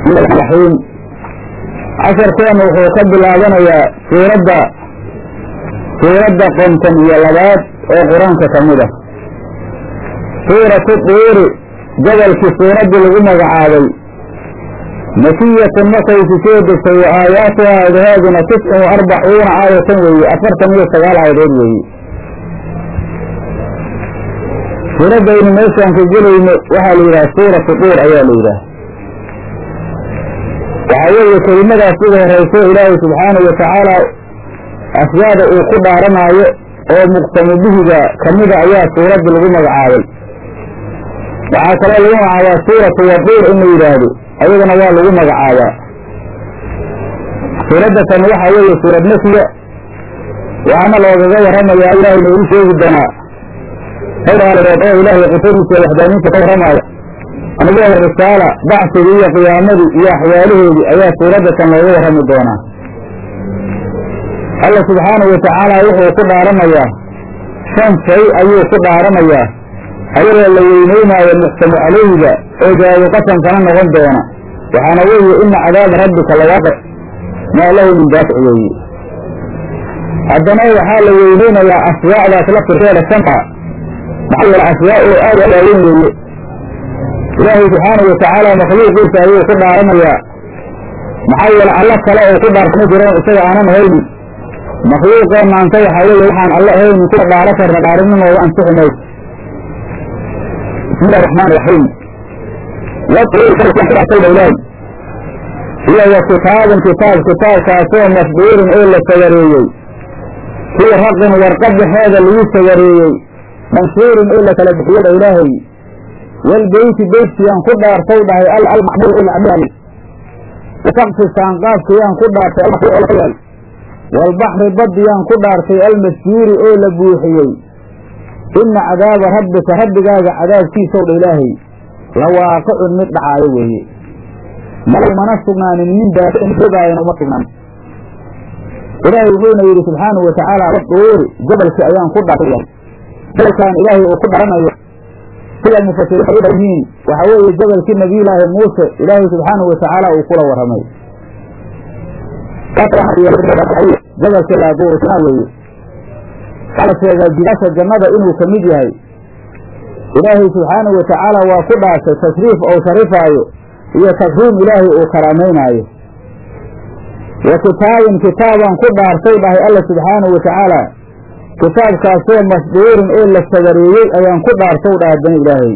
raxiim casharkeena wuxuu ka bilaabanayaa suuradda suuradda qonton iyo labaad oo qur-aanka ka mid ah suuratu duuri gobolkii suuraddii lagu magacaabay makiyatun markaysu soo degtay wa aayaatuha aadahaaduna tiscun wa arbacuuna aayatan weeye afartan iyo sagaal aayadood weeye suuraddaynu meeshaan ka gelayno waxaa la yidhaha suuratu duur ayaa la yidhaha waxaa weeye kelimadaas ugu horayso ilaahay subxaanahu watacaala aswaada uu ku dhaaranaayo oo muqtamu bihiga kamida ayaa suuradda lagu magacaabay waxaa kaloo lagu magacaabaa suuratu waduur in la yidhaahdo ayadana waa lagu magacaabaa suuradda tan waxaa weeye suurad nafyiga waxaana loogaga warramayaa ilaahay noogu sheegi doonaa hawraaleed oo ilaahay qutadiisa waxdaaniinta ka warramaaya anigoo risaala bacsigii iyo qiyaamadii iyo axwaalaheedii ayaa suuradda tan looga warrami doonaa alla subxaanahu watacaala wuxuu ku dhaaranayaa shan shay ayuu ku dhaaranayaa ayadoo la weyneynaayo muxtamu calayhiga oo jawaabu qasamkana noqon doona waxaana weeye ina cadaaba rabbika lawaaqic maa lahu min daafic weeye haddana waxaa la weyneynayaa aswaacdaas la firkeeda shanta maxaa yeele aswaa oo aad u waaweyn weeye ilaahay subxaanahu watacaala makhluuqiisa ayuu ku dhaaranayaa maxaa yeele alla kale oo ku dhaartama jireen isaga aanan haynin makhluuqeenna anta waxaa weeye waxaan alla haynin kuwa dhaaro karna dhaarinimooda ansixi mayso bismillahi raxmaan raxiim ilaahi iyo wa kitaabun kitaab kitaabkaasoo masduurin oo la sagareeyey fii raqin warqad dhexeeda lagu sagareeyey manshuurin oo la kala bixiyada ilaahay walbeyti beytkiyaan ku dhaartay dhahay almacmuur oo la cabudaayey wasaqfi saanqaafkiyaan ku dhaartay walbaxri badiyaan ku dhaartay almasjuuri oo la buuxiyey ina cadaaba rabbika rabbigaaga cadaabkiisow dha ilaahay la waaqicun mid dhacaayo weeye mana sugnaanin min daafigaayana uma sugnaan ilaahay wuxuuna yidhi subxaanahu watacaala duuri jabalkii ayaan ku dhaartay jabalkaan ilaahay uu ku dharanayo sida mufasiriin yihiin waxaa weeye jabalkii nabiyulaahi muuse ilaahay subxaanahu watacaala uu kula warramay jabalkii laaduurisnaa weeye waxaa la sheegaa jidaasha jannada inuu ka mid yahay ilaahay subxaanahu watacaala waa ku dhaashay tashriif ou sharifaayo iyo takriim ilaahay uu karaamaynaayo wa kitaabin kitaabaan ku dhaartay dhahay alla subxaanahu watacaala kitaabkaasoo masduurin oo la sagareeyey ayaan ku dhaartow dha haddana ilaahay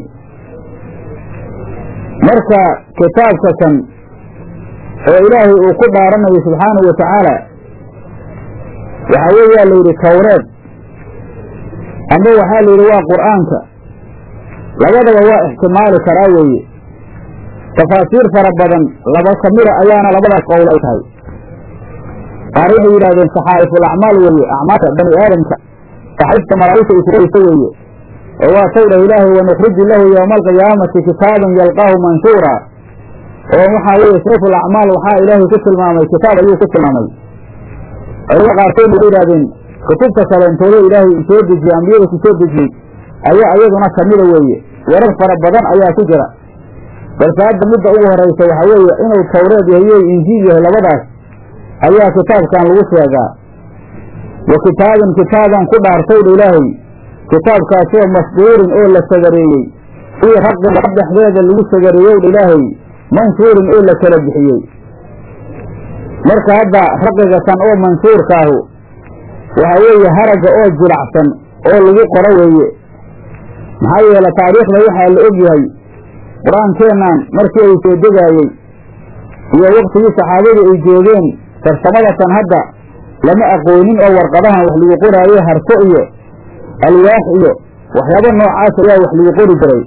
marka kitaabka kan oo ilaahay uu ku dhaaranayo subxaanahu watacaala waxaa weeyaa la yidhi tawreed amba waxaa la yidhi waa qur'aanka labadaba waa ixtimaali karaa weeye tafaasiir fara badan laba ka mida ayaana labadaas qowl ay tahay qaar waxay yidhahdeen saxaa'iful acmaal weeye acmaasha bani aadamka saxaifta malaa'igta ay kurayso weeye oo waa taw dhah ilaahay wanukriju lahu yowma alqiyaamati kitaaban yalqaahu manshuura oo waxaa weeye saxiful acmaal waxaa ilaahay ku tilmaamay kitaab ayuu ku tilmaamay culamada qaarkood waxay yidhahdeen kutubta kaleentoodo ilaahay u soo dejiyey ambiyada ku soo dejiyey ayaa iyaduna kamida weeye warar fara badan ayaa ku jira balse hadda midda ugu horaysa waxaa weeye inuu tawreed yahay iyo injiil yahay labadaas ayaa kitaabkan lagu sheegaa wa kitaabin kitaabaan ku dhaartaydha ilaahay kitaabkaasoo masduurin oo la sagareeyey fii raqin dhexdeeda lagu sagareeyowdha ilaahay manshuurin oo la kala bixiyey marka hadda raqiga tan oo manshuurkaahu waxaa weeye haragga oo jilacsan oo lagu qoro weeye maxaa yeele taariikhda waxaa la og yahay qur-aankeennan markii ay soo degaayey iyo waktigii saxaabadu ay joogeen farsamada tan hadda lama aqoonin oo warqadahan wax lagu qoraayo harso iyo alwaax iyo waxyaabo noocaas ayaa wax lagu qori jiray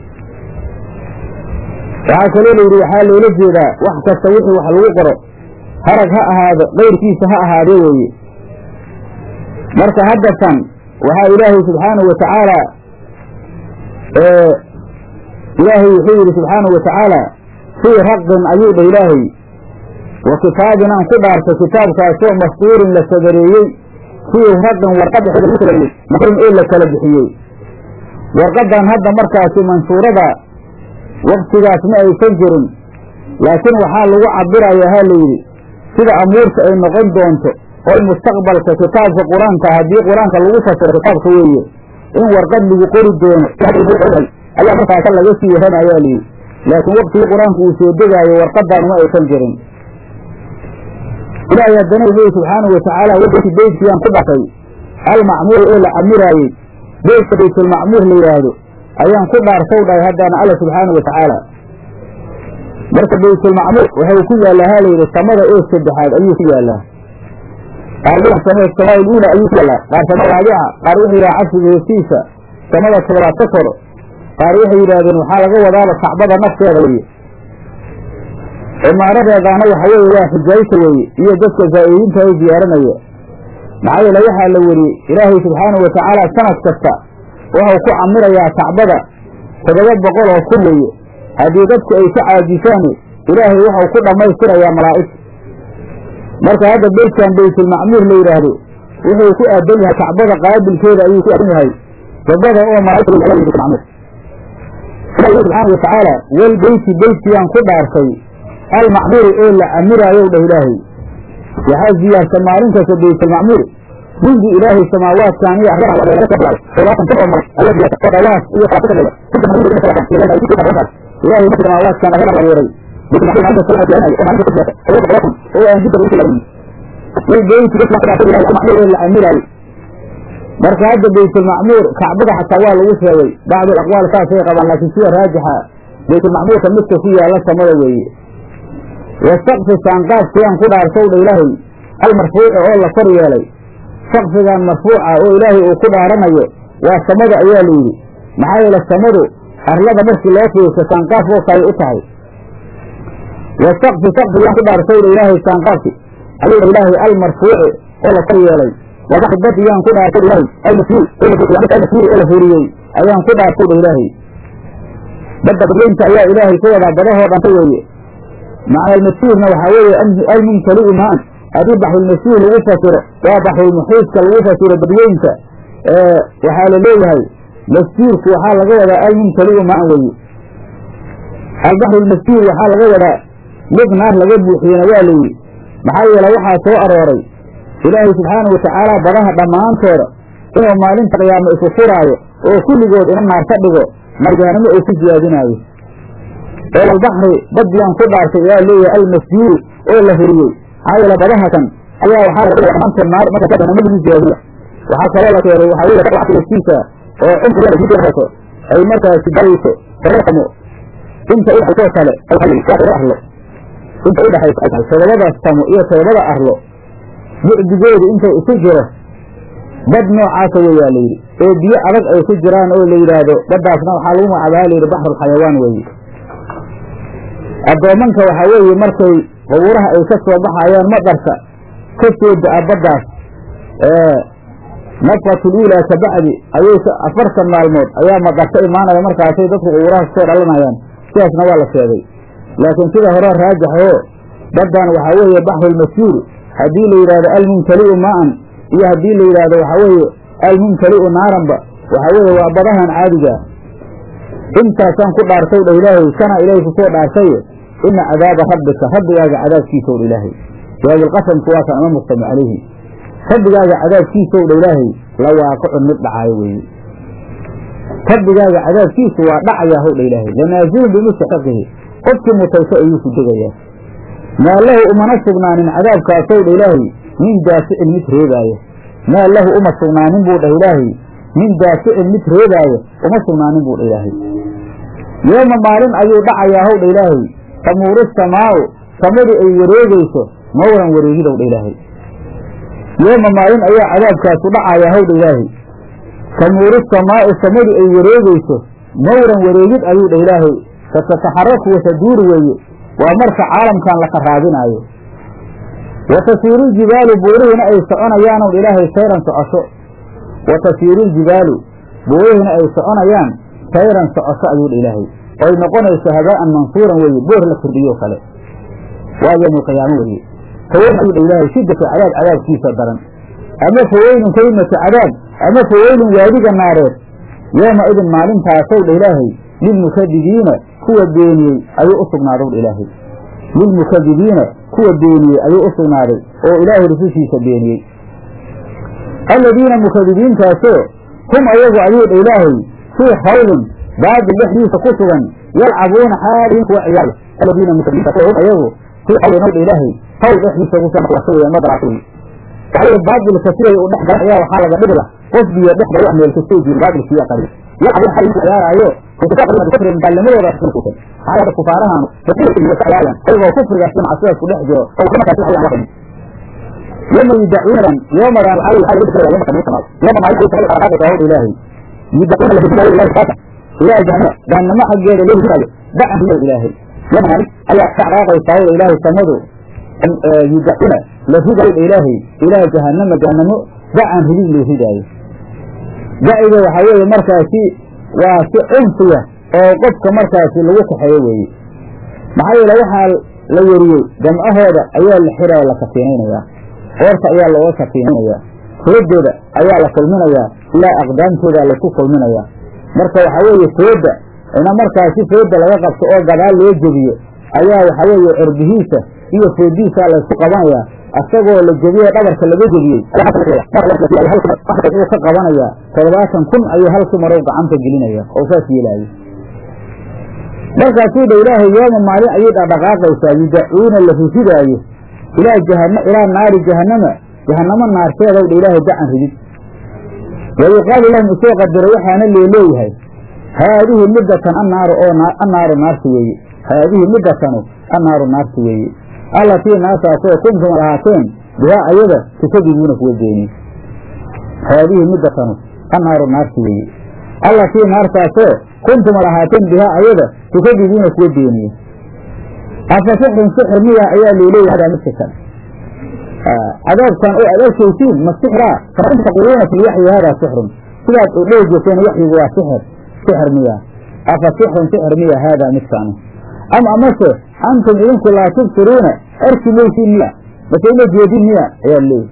waxaa kaloo la yidhi waxaa loola jeedaa wax kasta wixii wax lagu qoro harag ha ahaado qayrkiisa ha ahaadee weeye marka hadda tan waxaa ilaahay subxaanahu watacaala ilaahay wuxuu yidhi subxaanahu watacaala fii raqin ayuu dhah ilaahay wa kitaabin aan ku dhaartay kitaabkaasoo masduurin la sagareeyey fii raqin warqad marin oo la kala bixiyey warqadan hadda markaasi mansuurada waktigaas ma aysan jirin laakiin waxaa lagu cabirayaa ha layidhi sida amuurta ay noqon doonto oo mustaqbalka kitaabka qur-aanka haddii qur-aanka lagu fasiro kitaabka weeye in warqad lagu qori doono ayaa markaasa laga sii warrama ayaa layidhi laakiin waktigii qur-aanku uu soo degaayo warqadan uma aysan jirin ilaahay haddana leeyi subxaanahu watacaala wkii beytkiyaan ku dhasay almacmuur oo la camiraayey beytka baytulmacmuur la yidhaahdo ayaan ku dhaarsaw dhahay haddana alla subxaanahu watacaala marka baytulmacmuur waxau ku yaallaa ha layidhi samada oo saddexaad ayuu ku yaallaa qaar samada samaa uula ayuu ku yaallaa qaar sama raabica qaar wuxuu yidhaha casriga hoostiisa samada toobaad ka koro qaar waxay yidhaahdeen waxaa laga wadaaba kacbada nafteeda weye cimaaradeedaana waxa weeye waa xujaayta weeye iyo dadka zaa'iriinta ay ziyaaranaya maxaa yeele waxaa la weriyey ilaahay subxaanahu watacaala sanad kasta waxau ku camirayaa kacbada toddoba boqol oo kun weeye haddii dadku ay ka caajisaan ilaahay waxau ku dhammaystirayaa malaa'ig marka hadda beytkan baytulmacmuur la yidhaahdo wuxuu ku aadan yahay kacbada qaabilkeeda ayuu ku aadan yahay wadada oo malaa'igmacmuur ilaahi subxaana watacaala wal beyti beytkiyaan ku dhaarsay almacmuuri oo la camiraayow dhah ilaahay waxaa ziyaarta maalin kasta baytulmacmuur mundu ilaahay samaawaadkan iyo ilaahay samaawaadkan aga abuuray oo aan la camiraayo marka hadda baytulmacmuur kacbada xataa waa lagu sheegay bacdu aqwaal saasay qabaan laakiin sida raajixa baytulmacmuurka midka ku yaalla samada weeye wasaqfi saanqaafkiyaan ku dhaarsowdha ilaahay almarfuuci oo la kor yeelay saqfigan marfuuca oo ilaahay uu ku dhaaranayo waa samada ayaa layidhi maxaa yeele samadu arlada markii loo fiirso saanqaaf oo kale u tahay wasaqfi saqfiyaan ku dhaarsowdha ilaahay saanqaafki ayuu ilaahay almarfuuci oo la kor yeelay badiyaan ku dhaartay ilaahay almashuur oo la furiyey ayaan ku dhaartay ilaahay badda badweynta ayaa ilaahay ka wadaa badahoo dhanta weeye macna almashuurna waxaa weeye almumtali'u maan haddii baxrulmashuur lagu fasiro waa baxrulmuxiiska lagu fasiro badweynta waxaa la leeyahay masjuurku waxaa laga wadaa almumtali'u maan weeye albaxrulmasjuur waxaa laga wadaa mid naar laga buuxiyena waa layidhi maxaa yeele waxaa soo arooray ilaahay subxaanahu watacaala badaha dhammaantooda inuu maalinta qiyaamo isu furaayo oo kulligood ina naar ka dhigo marjaanimo uu ku siyaadinaayo oo albaxri badiyaan ku dhaartay ayaa leeyahay almasjuuri oo la huriyey maxaa yeele badaha kan ayaa waxaa naar marka jahanamo lagu siyaadiya waxaa kaloo la keenay waxaa weye dadkiisa oo cumrigaso ay markaasi darayso taramo inta udhaxaysoo kale arlo inta udhaxaysa todobada samo iyo todobada arlo bucdigoodu inta isu jiro bad noocaasa weyaa layidhi oo biyo adag ay ku jiraan oo la yidhaahdo baddaasna waxaa lagu magacaabaa layidhi baxrulxayawaan weeye addoomanka waxaa weeye markay qubuuraha ay ka soo baxayaan maqarka ka soo da-a baddaas nafqatul uulaa ka bacdi ayay afartan maalmood ayaa maqarka imaanaya markaasay dadku qubuuraha kasoo dhalanayaan sidaasna waa la sheegay laakiin sida hore raajaxoo baddan waxaa weeye baxrulmashuur haddii la yidhahdo almumtali'u maan iyo haddii la yidhaahdo waxaa weeye almumtali'u naaranba waxaa weeye waa badahan caadiga intaasaan ku dhaartay dha ilaahay kana ilaahay kusoo dhaartay ina cadaaba rabbika rabbigaaga cadaabkiisa dha ilaahay jawaabulqasamku waa kan ama muqtami calayhi rabbigaaga cadaabkiisa dha ilaahay la waaqicun mid dhacaayo weeye rabbigaaga cadaabkiisu waa dhacayaa howdha ilaahay lanaazilun bimustaxiqihi qofkii mutayso ayuu ku degayaa maa lahu umana sugnaanin cadaabkaasow dha ilaahay min daaficin mid reebaayo maa lahu uma sugnaanin buu dhah ilaahay min daaficin mid reebaayo uma sugnaanin buu dha ilaahay yooma maalin ayuu dhacayaa howdha ilaahay tamuuru samaau samadu ay wareegayso mawran wareegidow dha ilaahay yooma maalin ayaa cadaabkaasu dhacayaa howdha ilaahay tamuuru samaau samadu ay wareegayso mawran wareegid ayuu dha ilaahay fatataxaraku wataduuru weeye waa marka caalamkan la qaraabinaayo wa tasiiru ljibaalu buurihiina ay soconayaanow ilaahay sayran socosho wa tasiiru ljibaalu buurihiina ay soconayaan sayran socosho ayuu dha ilaahay oy noqonayso habaa'an mansuuran weeye boor la kordhiyo kale waa yowmulqiyaamo weeye faweyn ayuu dha ilaahay shiddatu cadaab cadaabkiisa daran ama faweynun kelimatu cadaab ama faweynun waadiga naareed yooma idin maalintaasow dha ilaahay lilmukadibiina kuwa beeniyey ayuu u sugnaadow dha ilaahay lilmukadibiina kuwa beeniyey ayuu u sugnaaday oo ilaahay rusushiisa beeniyey aladiina mukadibiintaasoo hum ayagu ayuu dha ilaahay fii khawlin baabil dhexdiisa ku sugan yalcabuuna xaalihin kuwa ciyaaraya aladiina mukadibiintaasoo hum ayagu fii khawlin ow dha ilaahay hawl dhexdiisa ku sugan wasa weeye madaracsi waxaa baabilka siday u dhex gala ayaa waxaa laga dhigla qof biyo dhex gala wax meelka soo jiiro baabilkiya qari yalcabuuna xaalihin ku ciyaaraayo gaalnimadooda xaalada kufaarahan ayagoo kufrigaas macsidaas ku dhex jiro oo markaas waxay aan yoma yudacuunan yoomadan ilaahay ilahay jahannamo xaggeeda loo huraayo dacan riyo ilaahay yomani ayaa ka caraaqaysaa wda ilaahay samadu yudacuuna la ridayo ilaahay ilaahay jahannama jahannamo dacan ridid loo ridaayo daciga waxaa weeye markaasi waa si cunfiya oo qofka markaasi lagu kaxeeyo weeye maxaa yeele waxaa la weriyey jamcahooda ayaa la xiraya la kafiinaynayaa qoorta ayaa looga kafiinaynayaa foodooda ayaa la kulminayaa ilaa aqdaamtooda laysku kulminayaa marka waxaa weeye fooda ina markaasi fooda laga qabto oo gadaal loo jebiyo ayaa waxaa weeye cirbihiisa iyo foodiisaa laysku qabanayaa asagoo la jebiye dhabarka laga jebiyey uu ka qabanayaa toddobaatan kun ayuu halkii marow gacanta gelinaya oo saas yeelaayo markaasuu dha ilaahay yooma maalin ayay dhaqdhaqaaqaysaa yudacuuna la rididaayo ilaa jahana ilaa naari jahannama jahannamo naarteedaw dha ilaahay dacan ridid wa yuqaalu lahum isoo qadaro waxaana leeleeyahay haadihi midatan annaaru oo annaaru naarti weeye haadihi midatanu annaaru naarti weeye allatii naasaasoo kuntum ad ahaateen bihaa ayada tukadibuuna kuwa beeniye haadihi midatanu annaaru naarti weeye allatii naartaasoo kuntum ad ahaateen bihaa ayada tukadibuuna kuwa beeniye afa sixrun sixir miya ayaa looleeyahay hadaa midka kan cadaabkan oo aad arkaysiin ma sixraa fain taquuluuna fi lwaxyi haadaa sixrun sidaad u dhehi jirteen waxyigu waa sixir sixir miya afa sixrun sixir miya haadaa midkaanu am amase antum idinku laa tubsiruuna arki maysiin miya mase uma jeedin miya ayaa leeyahy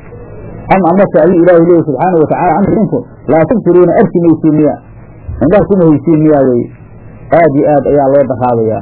am amase ayuu ilaahay leeyahy subxaana watacala antum idinku laa tubsiruuna arki maysiin miya indhaha kuma haysiin miyaa weye aad iyo aad ayaa loo daqaabayaa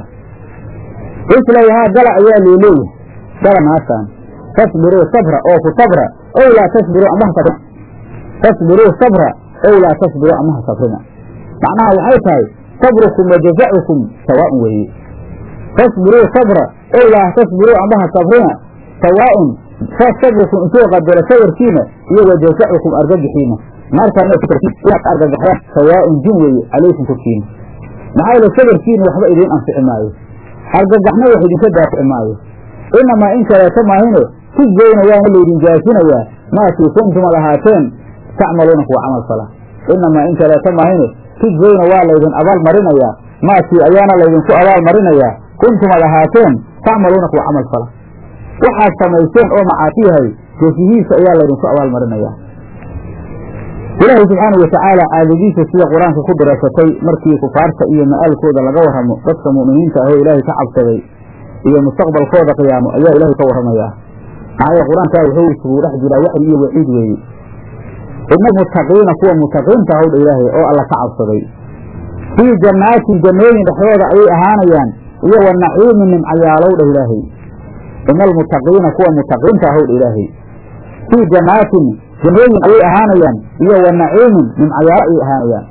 islawhaa gala ayaa loo leeyahay gala naartaan tasbiruu sabra oo ku sabra ow laa tasbiruu amaha sabrina tasbiruu sabra ow laa tasbiruu amaha sabrina macnaha waxay tahay sabrukum wa jazacukum sawaaun weeye tasbiruu sabra ow laa tasbiruu amaha sabrina sawaaun sabrukum intuu qadaro sabarkiina iyo wa jazacukum argagixiina naartaan inaad argagaxdaan sawaaun jin weeye calaykum korkiina maxaa yeele sabarkiina waxba idiin anfici maayo argagaxna wax idinka daafici maayo inamaa in kaleeto maahine tujzayna waana laydin jaasinayaa maakii kuntum ad ahaateen tacmaluuna kuwa camal fala inamaa in kaleeto maahine tujzayna waa laydin abaal marinayaa maakii ayaana laydinku abaal marinayaa kuntum ad ahaateen tacmaluuna kuwa camal fala waxaad samayseen oo macaasiyahay jesihiisa ayaa laydinku abaal marinayaa ilaahay subxaana watacaala caadadiisa sida qur-aanka ku diraasatay markii kufaarta iyo ma'aalkooda laga warramo dadka mu'miniinta ahoo ilaahay ka cabsaday iyo mustaqbalkooda qiyaamo ayaa ilaahay ka warramayaa maxaa yeele qur-aankaa wuxuu isugu dhex jiraa waxyi iyo waciid weeye ina muttaqiina kuwa mutaqiinta ahowdha ilaahay oo alla ka cabsaday fii jannaatin jannooyin dhexdooda ayay ahaanayaan iyo wa naciimin nimcayaalowdha ilaahay ina almuttaqiina kuwa mutaqiinta ahowdha ilaahay fii jannaatin jannooyin ayay ahaanayaan iyo wa naciimin nimcayaalo ayay ahaanayaan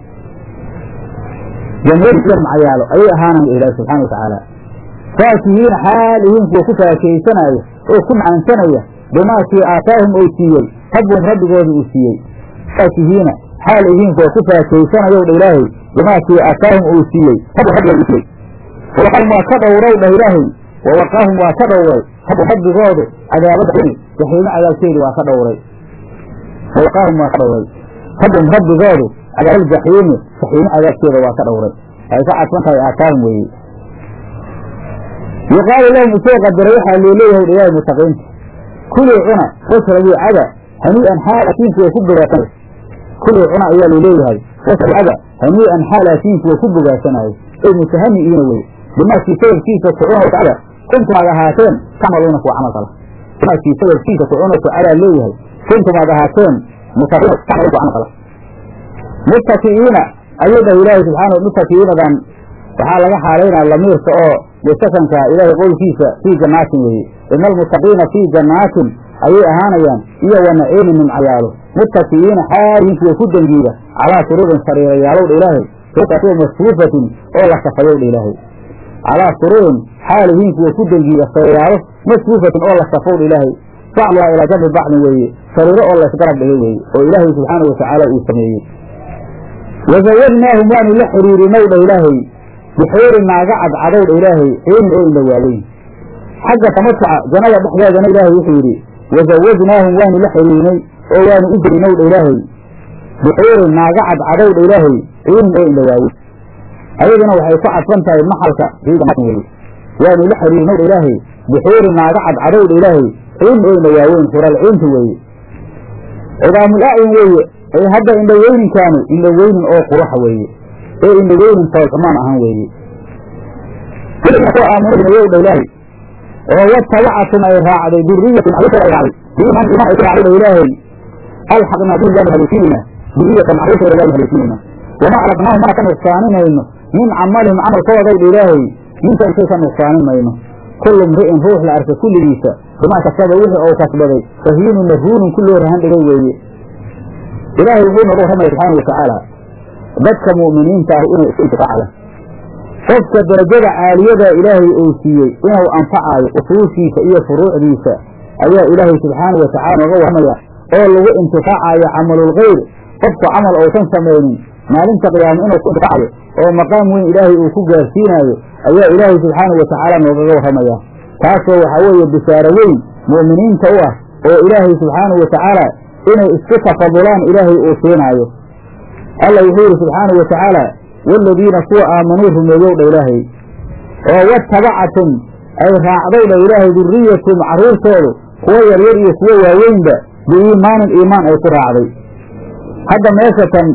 jannooyin iyo nimcayaalo ayay ahaanaya ilaahi subxana watacaala faakihiina xaalihiin kuwa ku faakaysanaya oo ku macaansanaya bimaakii aataahum ou siiyey rabbuhum rabbigooda uu siiyey faakihiina xaalihiin kuwa ku faakaysanayow dha ilaahay bimaakii aataahum uu siiyey rabbum rabbigooda uu siiyey wawaqaahum waa ka dhowrow dhah ilaahay wawaqaahum waa ka dhowray rabbu rabbigoodu cadaabada jaxiimo cadaabkeedi waa ka dhowray wawaqaahum waa ka dhowray rabbum rabbigoodu cadaabaaljaxiimi jaxiimo cadaabkeeda waa ka dhowray waxay ka cadsan tahay aataahum weeye yuqaalu lahum isoo qadara waxaa loo leeyahay ilaahay mutaqiinta kulii cuna washrabuu cada hanii'an xaal asiinku way ku bogaasanayo kulii cuna ayaa loo leeyahay washrabuu cada hanii'an xaal asiinku way ku bogaasanayo ay mutahani'iina wey bimaakii sababkiisa ku cuna cada kuntum aad ahaateen tacmaluuna kuwa camal fala bimaakii sababkiisa ku cuna cadaa leeyahay kuntum aad ahaateen mutaqiina tacmaluuna kuwa camal fala muttaki'iina ayuu dhahay ilaahay subxaana muttaki'iinadan waxaa laga xaalaynaa lamiirka oo wasakanka ilaahay qowlkiisa fii jannaatin weeye ina almuttaqiina fii jannaatin ayay ahaanayaan iyo wa naciimin nimcayaalo muttaki'iina xaalihiin kuwa ku dangiida calaa suruurin sariirayaalowdha ilaahay ruqato masfuufatin oo la safayowdha ilaahay calaa suruurin xaalihiin kuwa ku dangiida sariirayaalo masfuufatin oo la safowdha ilaahay bacduhaa ilaa jambi bacdin weeye sariiro oo laysgarab dhigay weeye oo ilaahay subxaana watacaala uu sameeyey wazawadnaahum waanu la xiriirinay dha ilaahay bixuurin naaga cadcadowdha ilaahay ciinin oo ila waaweyn xagga tamatuca jannada dhexdeedana ilaahay wuxuu yidhi wazawadnaahum waanu la xiriirinay oo waanu u gelinowdha ilaahay bixuurin naaga cadcadowdha ilaahay ciinin oo ila waaweyn ayaduna waxay ku cadfan tahay maxalka weye waanu la xiriirinowdha ilaahay bixuurin naaga cadcadowdha ilaahay ciinin oo ila waaweyn xuralciinta weeye cidaamul acyun weeye ee hadda indhaweyninkaanu indhaweynin oo quruxa weeye ee indhaweynin toolxumaan ahan weeye aamunayowdha ilaahay oo watabacatum ay raacday duriyatun ay raacday biiman iman ay raacday ilaahay alxaqna bihi waanu haleeshinayna duriyatan caruurtooda waanu haleeshinayna wama alaqnaahum mana ka nuqsaaninayno min camalihim camalkoodowdha ilaahay minta intay ka nuqsaanin mayno kullu mri'in ruux la arka kulligiisa bimaa kasaba wixii ou kasbaday rahiinun marhuunun ku loo rahan dhigay weeye ilaahay wuxuu nooga warramaya subxaana watacaala dadka mu'miniinta ah inay isku intifaacda qofka darajada caaliyada ilaahay uu siiyey inuu anfacaayo usuushiisa iyo furuucdiisa ayaa ilaahay subxaana watacaala nooga warramaya oo lagu intifaacayo camalulkhayr qofku camal uusan samaynin maalinta qiyaamo inuu ku intifaacayo oo maqaam weyn ilaahay uu ku gaarsiinaayo ayaa ilaahay subxaana watacaala noogaga warramaya taasoo waxaa weeye bishaaro weyn mu'miniinta u ah oo ilaahay subxaana watacaala inay isku tafadulaan ilaahay uu siinaayo alla wuxuu yidhi subxaana wa tacaala waaladiina kuwa aamanuu rumeeyowdha ilaahay oo watabacatum ay raacdowdha ilaahay duriyatum carruurtoodu kuwo yaryar iyo kuwo waaweynba biiimaanin iimaan ay ku raacday hadda meesha tan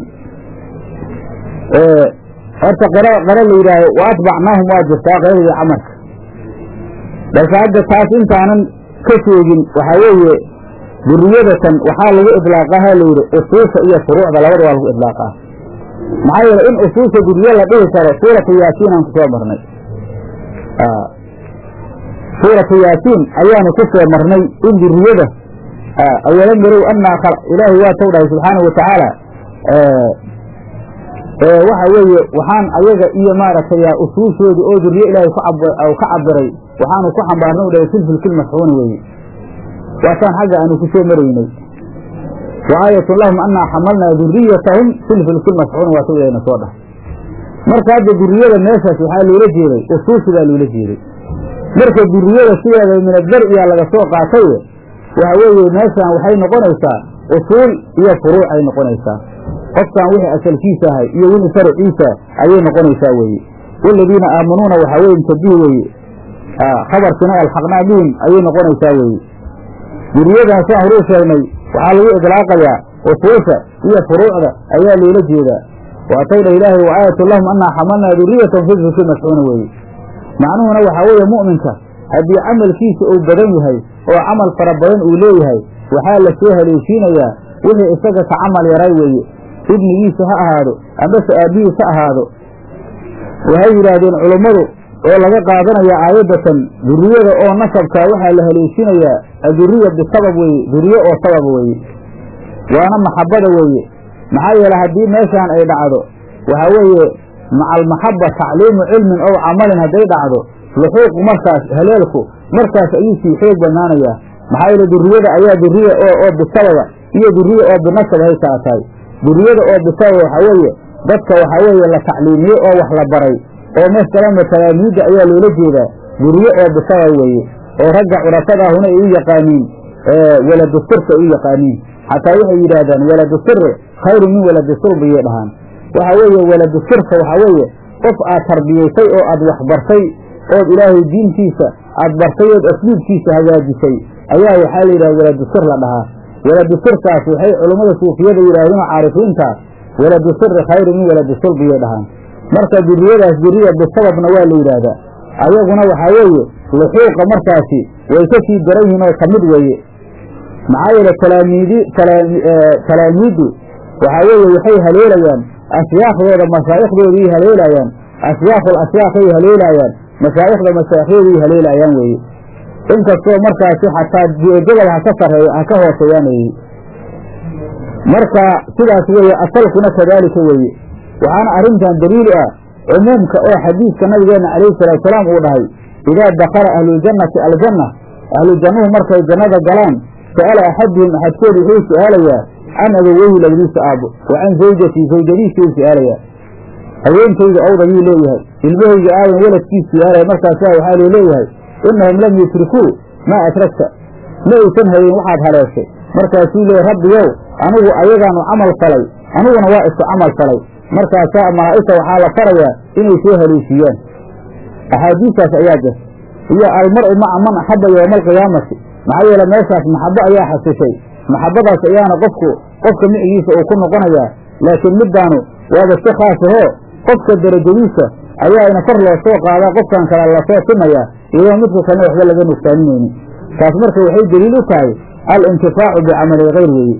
horta qara qara la yidhaaho wa atbacnaahum waa jirtaa qeradii camarka balse hadda taas intaanan ka sheegin waxaa weeye duriyadatan waxaa lagu idlaaqaha layidhi usuusha iyo furuucda labada waa lagu idlaaqaa maxaa yeele in usuusha duriye la dhihi karo suuratu yaasiin aan ku soo marnay suuratu yaasiin ayaanu ku soo marnay in duriyada awalan yarow annaa ilaahay waa tow dhahay subxaana wa tacaala waxa weeye waxaan ayaga iyo maaragtay usuushooda oo duriye ilaahay ka cabiray waxaanu ku xambaarnay u dhahay filfilkil masxuuna weeye waasaan xagga aanu ku soo maraynay wa aayatun lahum annaa xamalnaa duriyatahum filfilkil masxuuna waa tawdayna soo dhahay marka hadda duriyada meeshaas waxaa loola jeeday usuushi baa loola jeeday marka duriyada sideeda minadar iyaa laga soo qaatay waxa weeye meeshaan waxay noqonaysaa usuul iyo furuuc ay noqonaysaa qofkan wixii asalkiisa ahay iyo wixii farciisa ayay noqonaysaa weeye waladiina aamanuuna waxaa weye mutabihi weeye khabarkiina alxaqnaa bihim ayay noqonaysaa weeye duriyadan saan horuu sheegnay waxaa lagu idlaaqayaa usuusha iyo furuucda ayaa loola jeedaa waatawdha ilaahay wa aayatu lahum annaa xamalnaa duriyatan filfilki masxuuna weeye macnuhuna waxaa weeye mu'minka haddii camalkiisa uu badan yahay oo camal fara badan uu leeyahay waxaa la soo haleeshiinayaa wixii isaga ka camal yaray weeye ibnigiisa ha ahaado ambase aabbihiis ha ahaado waxay yidhaahdeen culummadu oo laga qaadanaya aayaddatan duriyada oo nasabkaa waxaa la haleeshinayaa aduriya bisabab weeye duriye oo sabab weeye waana maxabbada weeye maxaa yeele haddii meeshaan ay dhacdo waxaa weeye maca almaxabba tacliimu cilmin ow camalin hadday dhacdo luxuuqu markaas haleelku markaas ayuu sii xoog badnaanayaa maxaa yeele duriyada ayaa duriya oo oo bisababa iyo duriye oo binasab hay kaa tahay duriyada oo bisababa waxaa weeye dadka waxaa weeye la tacliimiye oo wax la baray oo masalama talaamiidda ayaa loola jeedaa duriye oo bisabab weeye oo ragga curafadaahuna ay u yaqaaniin waladu sirka ay u yaqaaniin xataa waxay yidhaahdaan waladu siri khayru min waladi sulbiyay dhahaan waxa weeye waladu sirka waxaa weeye qof aad tarbiyaysay oo aad waxbartay ood ilaahay diintiisa aad bartay ood asluubkiisa hagaajisay ayaa waxaa la yidhaha waladu sir la dhahaa waladu sirkaas waxay culummada suufiyada yidhahdeen oo caarifiinta waladu siri khayru min waladi sulbiyay dhahaan marka duriyadaas duriya bisababna waa la yidhaahdaa ayaguna waxaa weeye luxuuqa markaasi way ka sii daran yihiin oo kamid weeye maxaa yeele talaamiidi talaamiiddu waxaa weeye waxay haleelayaan ashyaaхдooda mashaayikhdooday haleelayaan ashyaakhul ashyaakhay haleelayaan mashaa'ikhda mashaaikhyadii haleelayaan weeye inkastoo markaasi xataa gobol ha ka sareeyo ha ka hooseeyaan weeye marka sidaas weeye asalkuna kadaalika weeye waxaana arrintan daliil ah cumuumka oo xadiidka nabigeenna calayhi salaatusalaam uu dhahay idaa dakala ahluljannati aljanna ahlujannuhu markay jannada galaan sa'ala axaduhum axadkood wuxuu su'aalayaa can abaweyhi labadiisa aabbo wa can zawjatii zawjadiisuu su'aalayaa haweenkayga owdayuu leeyahay ilmahayga aadan weladkiis su'aalaya markaasaa waxaa loo leeyahay innahum lam yutrikuu maa atragta ma aysan hayen waxaad haleeshay markaasuu leeyahy rabbiyow anigu ayagaanu camal falay aniguna waa isku camal falay markaasaa malaa'igta waxaa la farayaa inay soo haleeshiiyaan axaadiistaas ayaa jirta iyo almar'u maca man axabba yowma alqiyaamati maxaa yeele meeshaas maxabbo ayaa xasishay maxabbadaas ayaana qofku qofka micigiisa uu ku noqonayaa laakiin middaanu waaba si khaas ahoo qofka derajadiisa ayaana kor loo soo qaadaa qofkan kale lasoo simayaa iyadoo midka kalena waxba laga nugsaaninaynin taas marka waxay deliil u tahay alintifaacu bicamali hayr weeye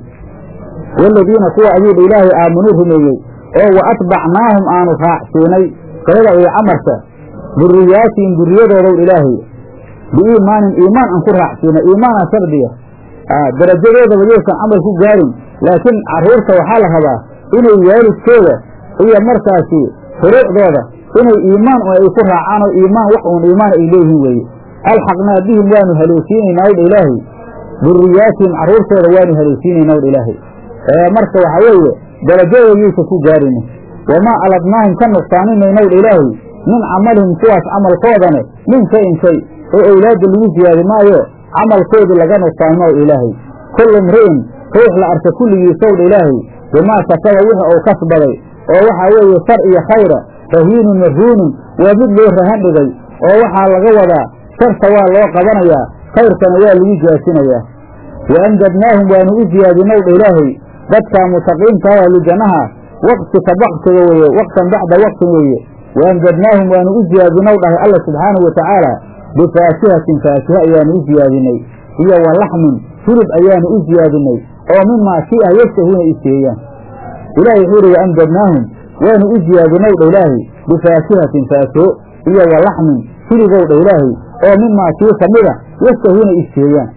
waaladiina kuwa ayuudha ilaahay aamanuu rumeeyey oo wa atbacnaahum aanu raacsiinay qolada iyo camarka duriyaatihim duriyadoodow ilaahay biiimaanin iimaan aan ku raacsiinay iimaana shardiya darajadoodaba yaysan camal ku gaarin laakiin carruurta waxaa la rabaa inay waalidkooda iyo markaasi furuucdooda inay iimaan ay ku raacaan oo iimaan wax uun iimaan ay leeyihiin weeye alxaqnaa bihim waanu haleesiinaynaa wdha ilaahay duriyaatihim carruurtooda waanu haleesiinaynaa wdha ilaahay marka waxaa weeye darajadooda yaysan ku gaarinin wamaa aladnaahum ka nuqsaanimayna wdha ilaahay min camalihim kuwaas camalkoodane min shayin shay oo owlaadda lagu siyaadi maayo camalkoodii laga nuqsaanimo wdha ilaahay kullu mri'in ruux la arka kulligiisowdha ilaahay bimaa kasaba wixi uu kasbaday oo waxaa weeye shar iyo khayra rahiinun marhuunun waa mid loo rahan dhigay oo waxaa laga wadaa sharta waa loo qabanayaa khayrkana waa lagu jaasinayaa wa amdadnaahum waanu u siyaadinow dha ilaahay dadkaa mutaqiinta oo ahlujannaha waqti ka baktiga weeye waqtan bacda waqtin weeye wa amdadnaahum waanu u siyaadinow dhahay alla subxaanahu watacaala bifaakihatin faakiha ayaanu u siyaadinay iyo wa laxmin hilib ayaanu u siyaadinay oo mimaa kii ah yashtahuuna iseeyaan ilahi wuxuu ihi waamdadnaahum waanu u siyaadinow dha ilaahay bifaakihatin faakiho iyo wa laxmin hiligow dha ilaahay oo mimaa kii kamida yashtahuuna iseeyaan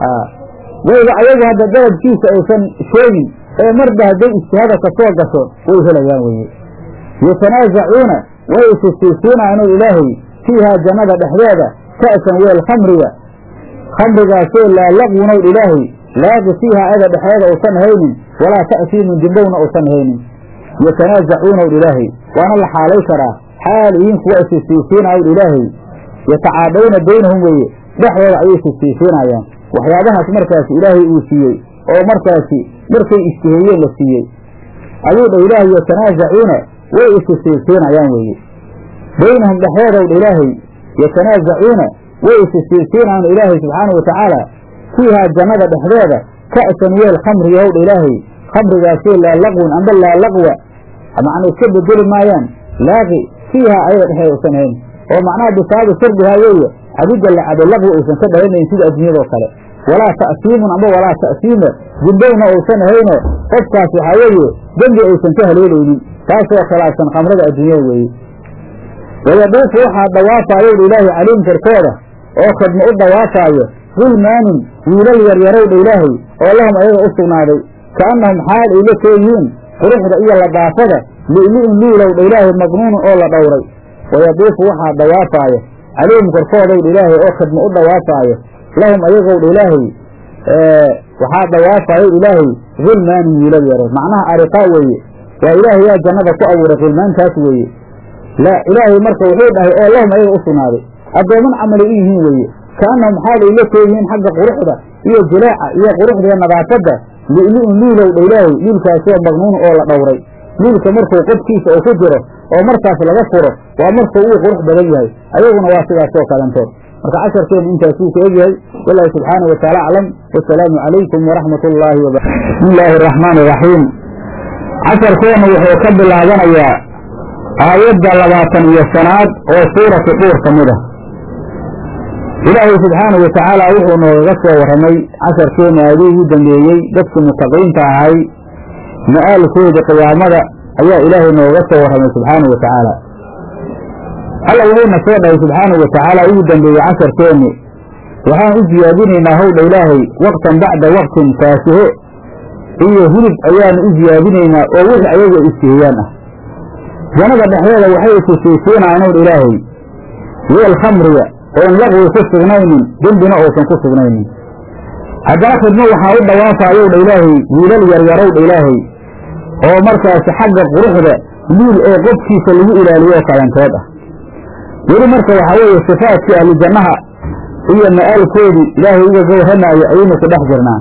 wayba ayagu hadda dalabkiisa aysan sheegin ee marba hadday ijtihaada ka soo gasho way helayaan weye yatanaasacuuna way isisiisiinaano ilaahay fiihaa jannada dhexdeeda ka'san weel khamriga khamrigaasoo laa laqwunow ilaahay laaqi fiihaa aga dhexdeeda uusan haynin walaa ta'siimun dimbowna uusan haynin yatanaasacuunaw ilaahay waana la xaalay karaa xaal ihiin kuwa isisiisiinaw ilaahay yatacaadawna baynahum weeye dhexdooda ayay isisiisiinayaan waxyaabahaas markaasi ilaahay uu siiyey oo markaasi markay ishtiheeyeen la siiyey ayuu dha ilaahay yatanaasacuuna way isisiisiinayaan weeye baynahum dhexdoodow dha ilaahay yatanaasacuuna way isisiisiinayaan ilaahay subxaanau watacaala fiihaa jannada dhexdeeda ka'san weel khamriyahow dha ilaahay khamrigaasoo laa laqwun amba laa laqwa macna iska bedeli maayaan laaqi fiihaa ayaga dhexeeda usan hayn oo macnaha bisaabi shardihaa weeye cabidda la cabo laqwi uusan ka dhalanayn sida adduunyadoo kale walaa ta'siimun amba walaa ta'siima dimbowna uusan hayno qofkaas waxaa weeye dembi aysan ka haleelaynin taasoo khilaafsan khamrada adduunyada weeye wayaduufu waxaa dhawaafaayow dha ilaahay caliim korkooda oo khidmo u dhawaafaayo gulmaanun wiilal yaryarow dha ilaahay oo lahum ayaga u sugnaaday ka'annahum xaal ay la kooyihiin quruxda iyo ladaafada li'li'in liilow dha ilaahay magnuunun oo la dhowray wayaduufu waxaa dhawaafaayo caliim korkoodow dha ilaahay oo khidmo u dhawaafaayo lahum ayagow dha ilaahay waxaa dhawaafayo ilaahay gulmaanun wiilal yaro macnaha ariqaa weeye waa ilaahay yaa jannada ku abuuray gulmaantaas weeye la ilaahay marka wuxuu dhahay oo lahum ayaga u sugnaaday addooman camalay u yihiin weeye ka'annahum xaalay la kooyihiin xagga quruxda iyo jilaaca iyo quruxda iyo nadaafadda li'li'un liilow dha ilaahay liilkaasoo magnuun oo la dhowray liilka markuu qodkiisa uu ku jiro oo markaas laga furo waa markuu uu qurux badan yahay ayaguna waa sidaasoo kalantood marka casharkeenu intaasuu ka egyahay wallaahi subxaanahu wataala aclam wasalaamu calaykum waraxmat ullaahi waba bismi illaahi araxmaan iraxiim casharkeenu wuxuu ka bilaabanayaa aayadda labaatan iyo shanaad oo suuratu dhuur ka mid ah ilaahay subxaanahu watacaala wuxuu noogaga soo warramay casharkeenu aadii ugu dambeeyey dadkii mutaqiinta ahay ma'aalkooda qiyaamada ayaa ilaahay nooga soo warramay subxaanahu watacaala alla wuxuuna soo dhahay subxaanahu watacaala ugu dambeeyey casharkeenni waxaan u siyaadinaynaa howdha ilaahay waqtan bacda waqtin faasiho iyo hilib ayaanu u siyaadinaynaa oo wixii ayagu ay isteeyaan ah jannada dhexdeeda waxay kusaysiinayaan howdha ilaahay weel khamriga oon laqwi ku sugnaynin dembina uusan ku sugnaynin haddana khidmo waxaa u dhawaafayowdha ilaahay wiilal yaryarowdha ilaahay oo markaasi xagga quruxda liil oo qofkiisa lagu ilaaliyo oo kalanteed ah weli marka waxaa weeye sifaadkii ahlu jannaha iyo ma'aalkoodii ilaahay ugaga warramaayo ayaynu ku dhex jirnaa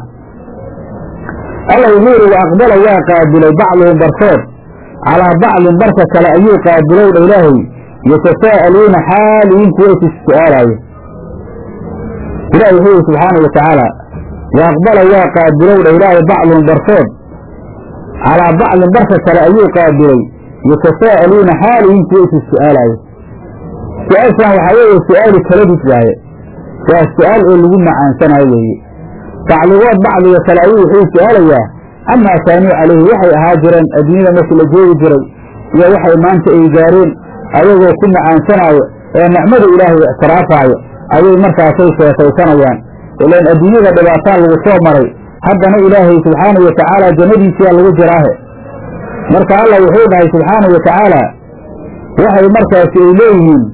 alla wuxuu yidhi wa aqbala waa qaabilay bacduhum barkood calaa bacdin barka kale ayuu qaabilowdha ilaahay yatasaa'aluuna xaaliyiin kuwa is su'aalaayo ilahi wuxuu yidhi subxaanau watacaala wa aqbala waa qaabilowdha ilaahay bacduhum barkood calaa bacdin barka kale ayuu qaabilay yatasaa'aluuna xaaliyiin kuwa is su'aalaayo su-aashan waxaa weeye su-aalu taladis waaye waa su-aal oo lagu macaansanayo weeye bacdigood bacdiga kale ayuu wuxuu su-aalayaa amaa kaanuu calayhi waxay ahaa jireen adduunyada markii la joogi jiray iyo waxay maanta ay gaareen ayagoo ku macaansanaayo ee nicmada ilaahay ictiraafaayo ayay markaasay sheekaysanayaan ilaan adduunyada dhibaataan lagu soo maray haddana ilaahay subxaanahu watacaala jannadiisiyaa lagu jiraahe marka allah wuxuu dhahay subxaanahu watacaala waxay markaasi ay leeyihiin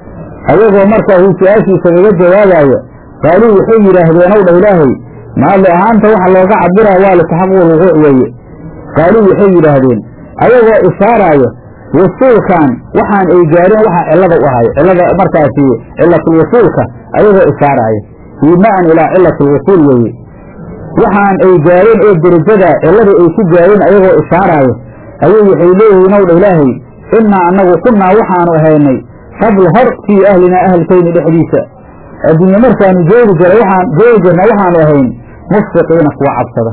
ayagoo markaasuu su-aashiisa kaga jawaabaayo qaaluu waxay yidhaahdeen ow dha ilaahay maali ahaanta waxa looga cabiraa waa litaxaquq lwuquuc weeye qaaluu waxay yidhaahdeen ayagoo ishaaraayo wasuulkan waxaan ay gaareen waxa cillada u ahay cillada markaasi cilatulwasuulka ayagoo ishaaraayo iimaan ilaa cilatulwasuul weeye waxaan ay gaareen oo derajada cillada ay ku gaareen ayagoo ishaaraayo ayay waxay leeyihiin ow dha ilaahay innaa annagu kunnaa waxaanu ahaynay qabl hor fii ahlinaa ahalkayni dhexdiisa adduunye markaanu joogi jiray waxaan joogi jirna waxaanu ahayn mushfiqiina kuwa cabsada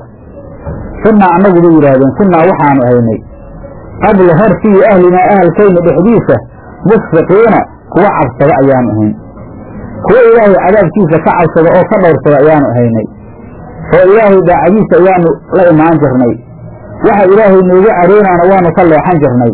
kunnaa annagu bay yidhaahdeen kunnaa waxaanu ahaynay qabla hor fii ahlinaa ahalkayni dhexdiisa mushfiqiina kuwa cabsada ayaanu ahayn kuwa ilaahay cadaabkiisa ka cabsada oo ka dhowrsada ayaanu ahaynay oo ilaahay daacadiisa ayaanu la imaan jirnay waxa ilaahay noogu caroonaana waanu ka leexan jirnay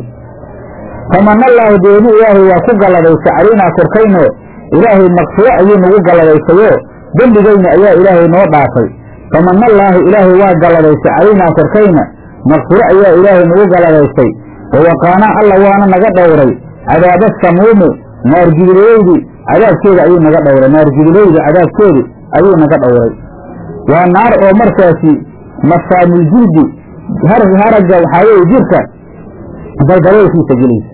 famanallaahu deeni ilaahay waa ku galladaysa calaynaa korkayno ilaahay maqfiro ayuu nagu galladaysayo dembigayna ayaa ilaahay noo dhaafay famanallaahu ilaahay waa galladaysa calaynaa korkayna maqfiro ayaa ilaahay nagu galladaysay wawaqaanaa alla waana naga dhowray cadaaba samuumi naargidilaydii cadaabkeeda ayuu naga dhowray naargidilaydi cadaabkeedi ayuu naga dhowray waa naar oo markaasi masaamuljildi haragga waxaa weeye jirka daldaloolkiisa gelaysa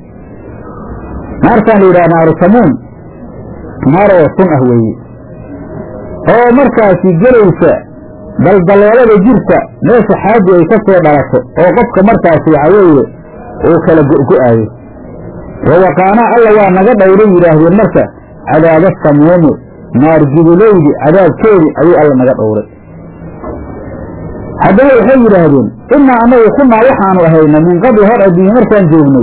naartaan la yidhaha naaru samuum naar oo sun ah weeye oo markaasi gelaysa daldaloolada jirka meesha xaaji ay ka soo dhalato oo qofka markaasi waxaa weeye uu kala go'go'aayo wawaqaanaa alla waa naga dhowray yidhaahdeen marka cadaaba samuumi naargidulaydi cadaabkeedi ayuu alla naga dhowray haddaba waxay yidhaahdeen innaa anagu kunnaa waxaanu ahayna min qabli hor adduunye markaan joognay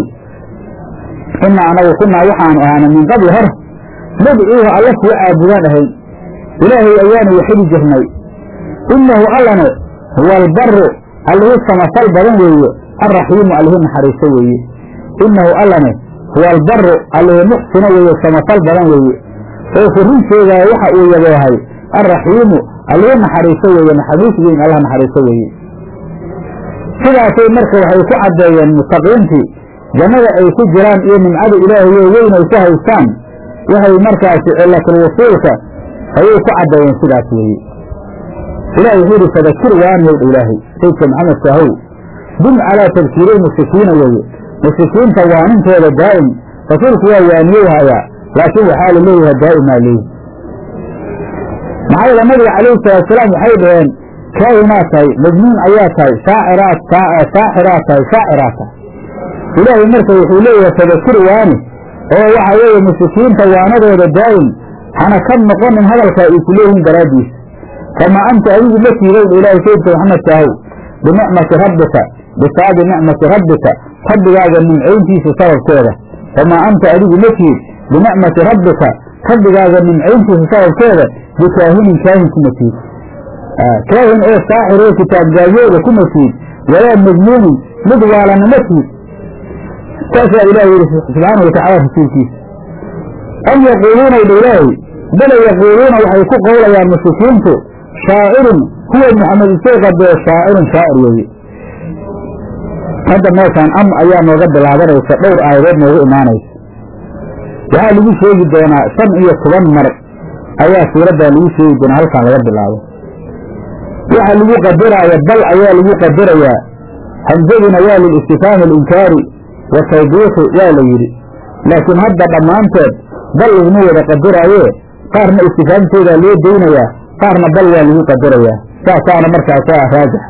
innaa anagu kunnaa waxaanu ahaana min qabli hor nadcuuhu alla kuwa caabudaan ahayn ilaahay ayaanu waxidi jirnay innahu allane huwa albaru allihi samafal badan weeye alraxiimu allihi naxariiso weeye innahu allane huwa albaru allihi muxsino weeye samafal badan weeye oo furrin sheegaayo waxa uu yaboohay alraxiimu allihi naxariiso weeye naxariis weyn allah naxariiso weeye sidaasay marka waxay ku caddeeyeen muttaqiintii jannada ay ku jiraan iyo nimcada ilaahayo weyn ay ku haystaan waxay markaasi cilatulwusuulka ayay ku caddeeyeen sidaas weeye ilahi wuxuu yidhi fadakir waaniyowdha ilaahay saydka maxamed saahow dum calaa tadkiiri mushrikiina weeye mushrikiinta waanintooda daa'im rasuulku waa waaniyow hayaa laakiin waxaa la leeyahay daa'imaa leeyi maxaa yeele nabiga calayhi salaatusalaam waxay dhaheen kaahinaad tahay majnuun ayaa tahay shaaciraad saaxiraad tahay shaaciraad tahay ilaahay marka wuxuu leeyahay fadakir waani oo waxaa weeye mushrikiinta waanadooda daa'im hana ka noqonin hadalkaa ay ku leeyihiin daraaddiisa kamaa anta adigu ma tiidowdha ilaahay saydka maxamed kaahow binicmati rabbika bisaabi nicmati rabbika rabbigaaga nimcayntiisa sababkeeda kamaa anta adigu ma tiid binicmati rabbika rabbigaaga nimcayntiisa sababkeeda bikaahinin kaahin kuma tiid kaahin oo saaxir oo kitaabgaayooda kuma tiid walaa majnuunin mid waalana ma tiid saasaa ilahi yidhi subxaanau watacala rasuulkiisa am yaquuluuna dha ilaahay bale yaquuluuna waxay ku qowlayaan mushrikiintu shaacirun huwa maxamed isoo qadee shaacirun shaacir weeye hadda meeshaan am ayaa nooga bilaabanaysa dhowr aayadood noogu imaanaysa waxaa lagu sheegi doonaa shan iyo toban mar ayaa suuraddaa lagu sheegi doonaa halkaan laga bilaabo waxaa lagu qadaraaya bal ayaa lagu qadarayaa hamsaduna waa lilistifhaami alinkaari wa tawbiixi waa la yidhi laakiin hadda dhammaanteed bal laguma wada qadaraaye qaarna istifhaamtoodaa loo daynayaa qaarna bal waa lagu qadarayaa saasaana markaasa raajixa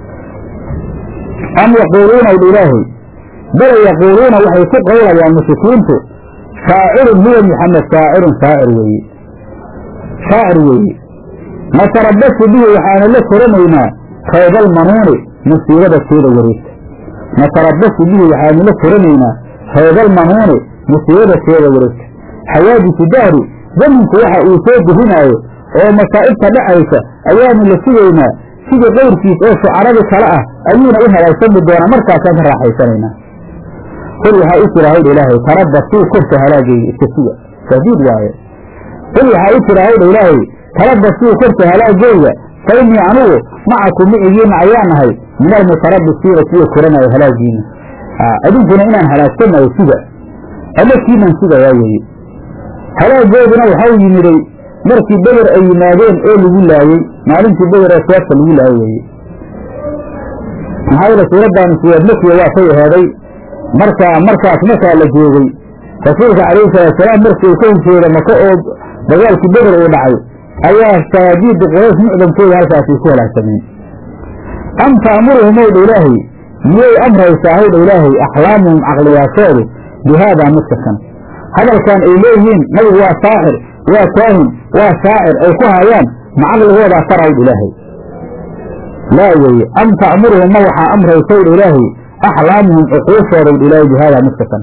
am yaquuluuna dha ilaahay bale yaquuluuna waxay ku qowlayaan mushrikiintu shaacirun huwa maxamed shaacirun shaacir weeye shaacir weeye natarabasu bihi waxaanu la koranaynaa kaydal manuuni musiibada teeda wareegta natarabasu bihi waxaanu la koranaynaa kaydal manuuni musiibada teeda wareegta xawaadisu dahri zaminku waxa uu soo gurinaayo oo masaa'ibta dhacaysa ayaanu la sugaynaa sidii qayrkiis oo shucaradii kale ah ayuuna u halaagsami doonaa markaasaan ka raaxaysanaynaa qul waxaa u jira hawdha ilaahay tarabasuu korka halaagayga iska suga shadiid waaye qul waxaa u jira hawdha ilaahay tarabasuu korka halaagayga fa innii anugu macakum micigiina ayaa nahay min almutarabisiina kuwa koranaayo halaagiina idinkuna inaan halaagsanayo suga ama kiinan sugayaa weeye halaagooduna waxau yimiday markii beder ay yimaadeen oo lagu laayey maalintii beder ee seefta lagu laayo weeye maxaa yeele suuraddaani suurad makiya waa kay ahaaday markaa markaas markaa la joogay rasuulka calayhi salaatusalaam markii uu ka hijooda maka oo dagaalkii beder uu dhacay ayaa saajiidda quraysh mucdankooda halkaasay ku halaagsameen am ta'muruhum owdha ilaahay miyay amraysaa howdha ilaahay axlaamuhum caqliyaashoodu bi haadaa midka kan hadalkan ay leeyihiin nabigu waa saaxir waa kaahin waa shaacir ay ku hayaan ma caqligoodaa farawdh ilaahay laa weeye am ta'muruhum ma waxaa amraysowdha ilaahay axlaamuhum cuquushoodaydh ilaahay bi haadaa midka kan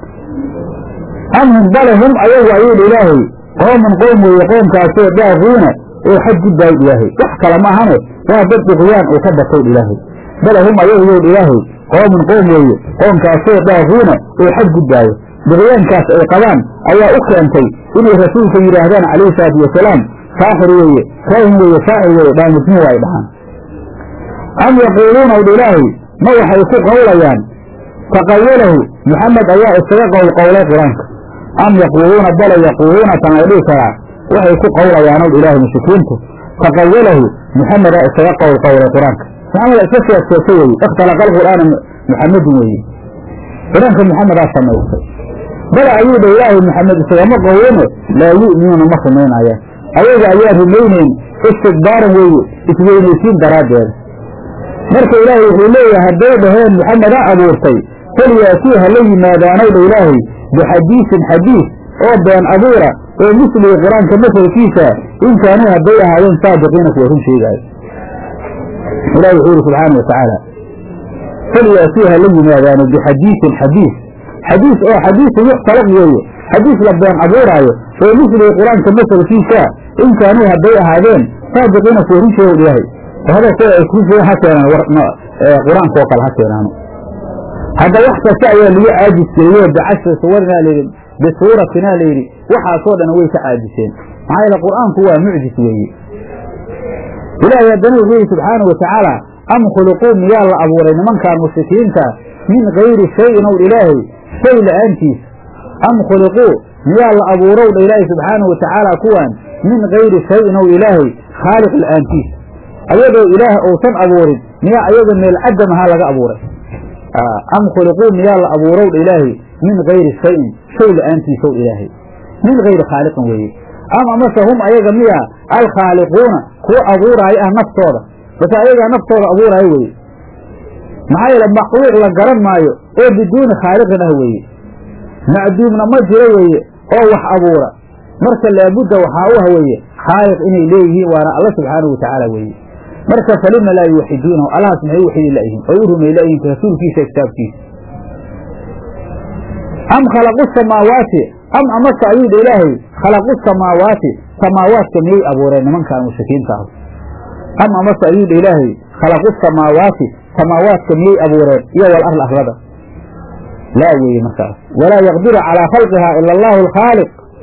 am hum bale hum ayagu ayuudha ilaahay qooman qoom weeye qoomkaasoo daaquuna oo xad gudbaayod ilaahay wax kale ma ahane waa dad duqyaan uu ka batowdh ilaahay bale hum ayagu yowdh ilaahay qooman qoom weeye qoomkaasoo daaquuna oo xad gudbaayo duqyaankaas ay qabaan ayaa u keentay inay rasuulka yidhaahdaan calayhi salaatu wasalaam saaxir weeye kaahin weeye shaacir weeye dhaamudnimo ay dhahaan am yaquuluuna wdh ilaahay ma waxay ku qowlayaan taqawalahu maxamed ayaa isaga qowlqowlay qur-aanka am yaquuluuna bale yaquuluuna tan la dhihi karaa waxay ku qowlayaan ow ilaahay mushrikiintu taqawalahu maxamedaa isaga qowlqowlay qur-aanka maxamed iska sheeg sheegta weeye ikhtalaqa alqur'aana muxamedun weeye qur-aanka maxamedaa samaystay bale ayuu dha ilaahay maxamed isagama qowlane laa yu'minuuna ma rumaynayaan ayaga ayaa rumaynayn istikbaaran weeye isweynaysiin daraaddeeda marka ilaahay wuxuu leeyahay hadday dhaheen maxamedaa abuurtay falyaatii ha la yimaadaanow dha ilaahay bixadiisin xadiis oo been abuura oo misliga qur-aanka masalkiisa in kaanuu hadday ahaadeen saadiqiina kuwa run sheegaayo ilahi wuxuu yidhi subxaana wa tacaala falyaatii ha la yimaadaano bixadiisin xadiis xadiis oo xadiisu yuxtalaq weeye xadiis la been abuuraayo oo misliga qur-aanka masalkiisa in kaanuu hadday ahaadeen saadiqiina kuwa run sheega ilaahay hadalkooda ay ku ha keenaan qur-aanka oo kale ha keenaano hadda wax kasta ayaa lagu caajiskeeyo bicashri suwarinaa layidhi bisuuratinaa layidhi waxaasoo dhan way ka caajiseen maxaa yeele qur-aanku waa mucjis weeye ilaahay haddana wuxuu yidhi subxaana wa tacaala am khuliquu miyaa la abuuray nimankaan mushrikiinta min gayri shayin ow ilaahay shay la'aantiis am khuliquu miyaa la abuurow dha ilaahay subxaana wa tacaala kuwaan min gayri shayin ow ilaahay khaaliq la'aantiis ayadoo ilaah uusan abuurin miyaa ayaga meel cadam ahaa laga abuuray am khuliquu miyaa la abuurow dha ilaahay min gayri shayin shay la'aantiisow ilaahay min gayri khaaliqin weeye am amase hum ayaga miyaa alkhaaliquuna kuwa abuuraayo ah naftooda base ayagaa naftooda abuuraayo weeye maxaa yeele makhluuq la garan maayo oo biduuni khaaliqin ah weeye macduumna ma jiro weeye oo wax abuura marka laabudda waxaa u ah weeye khaaliq inay leeyihiin waana alla subxaanahu watacaala weeye marka falima laa yuwaxiduunahu allahaas maxay u waxidi layihiin oy u rumay layihin rasuulkiisa kitaabkiisa am khalaqu samaawaati am amase ayuu dha ilaahay khalaqu samaawaati samaawaadka miyay abuureen nimankaan mushrikiinta ah am amase ayuu dha ilaahay khalaqu samaawaati samaawaadka miyay abuureen iyo wal arl arlada laa weeye markaas walaa yaqdiru calaa khalqihaa ila allahu alkhaaliq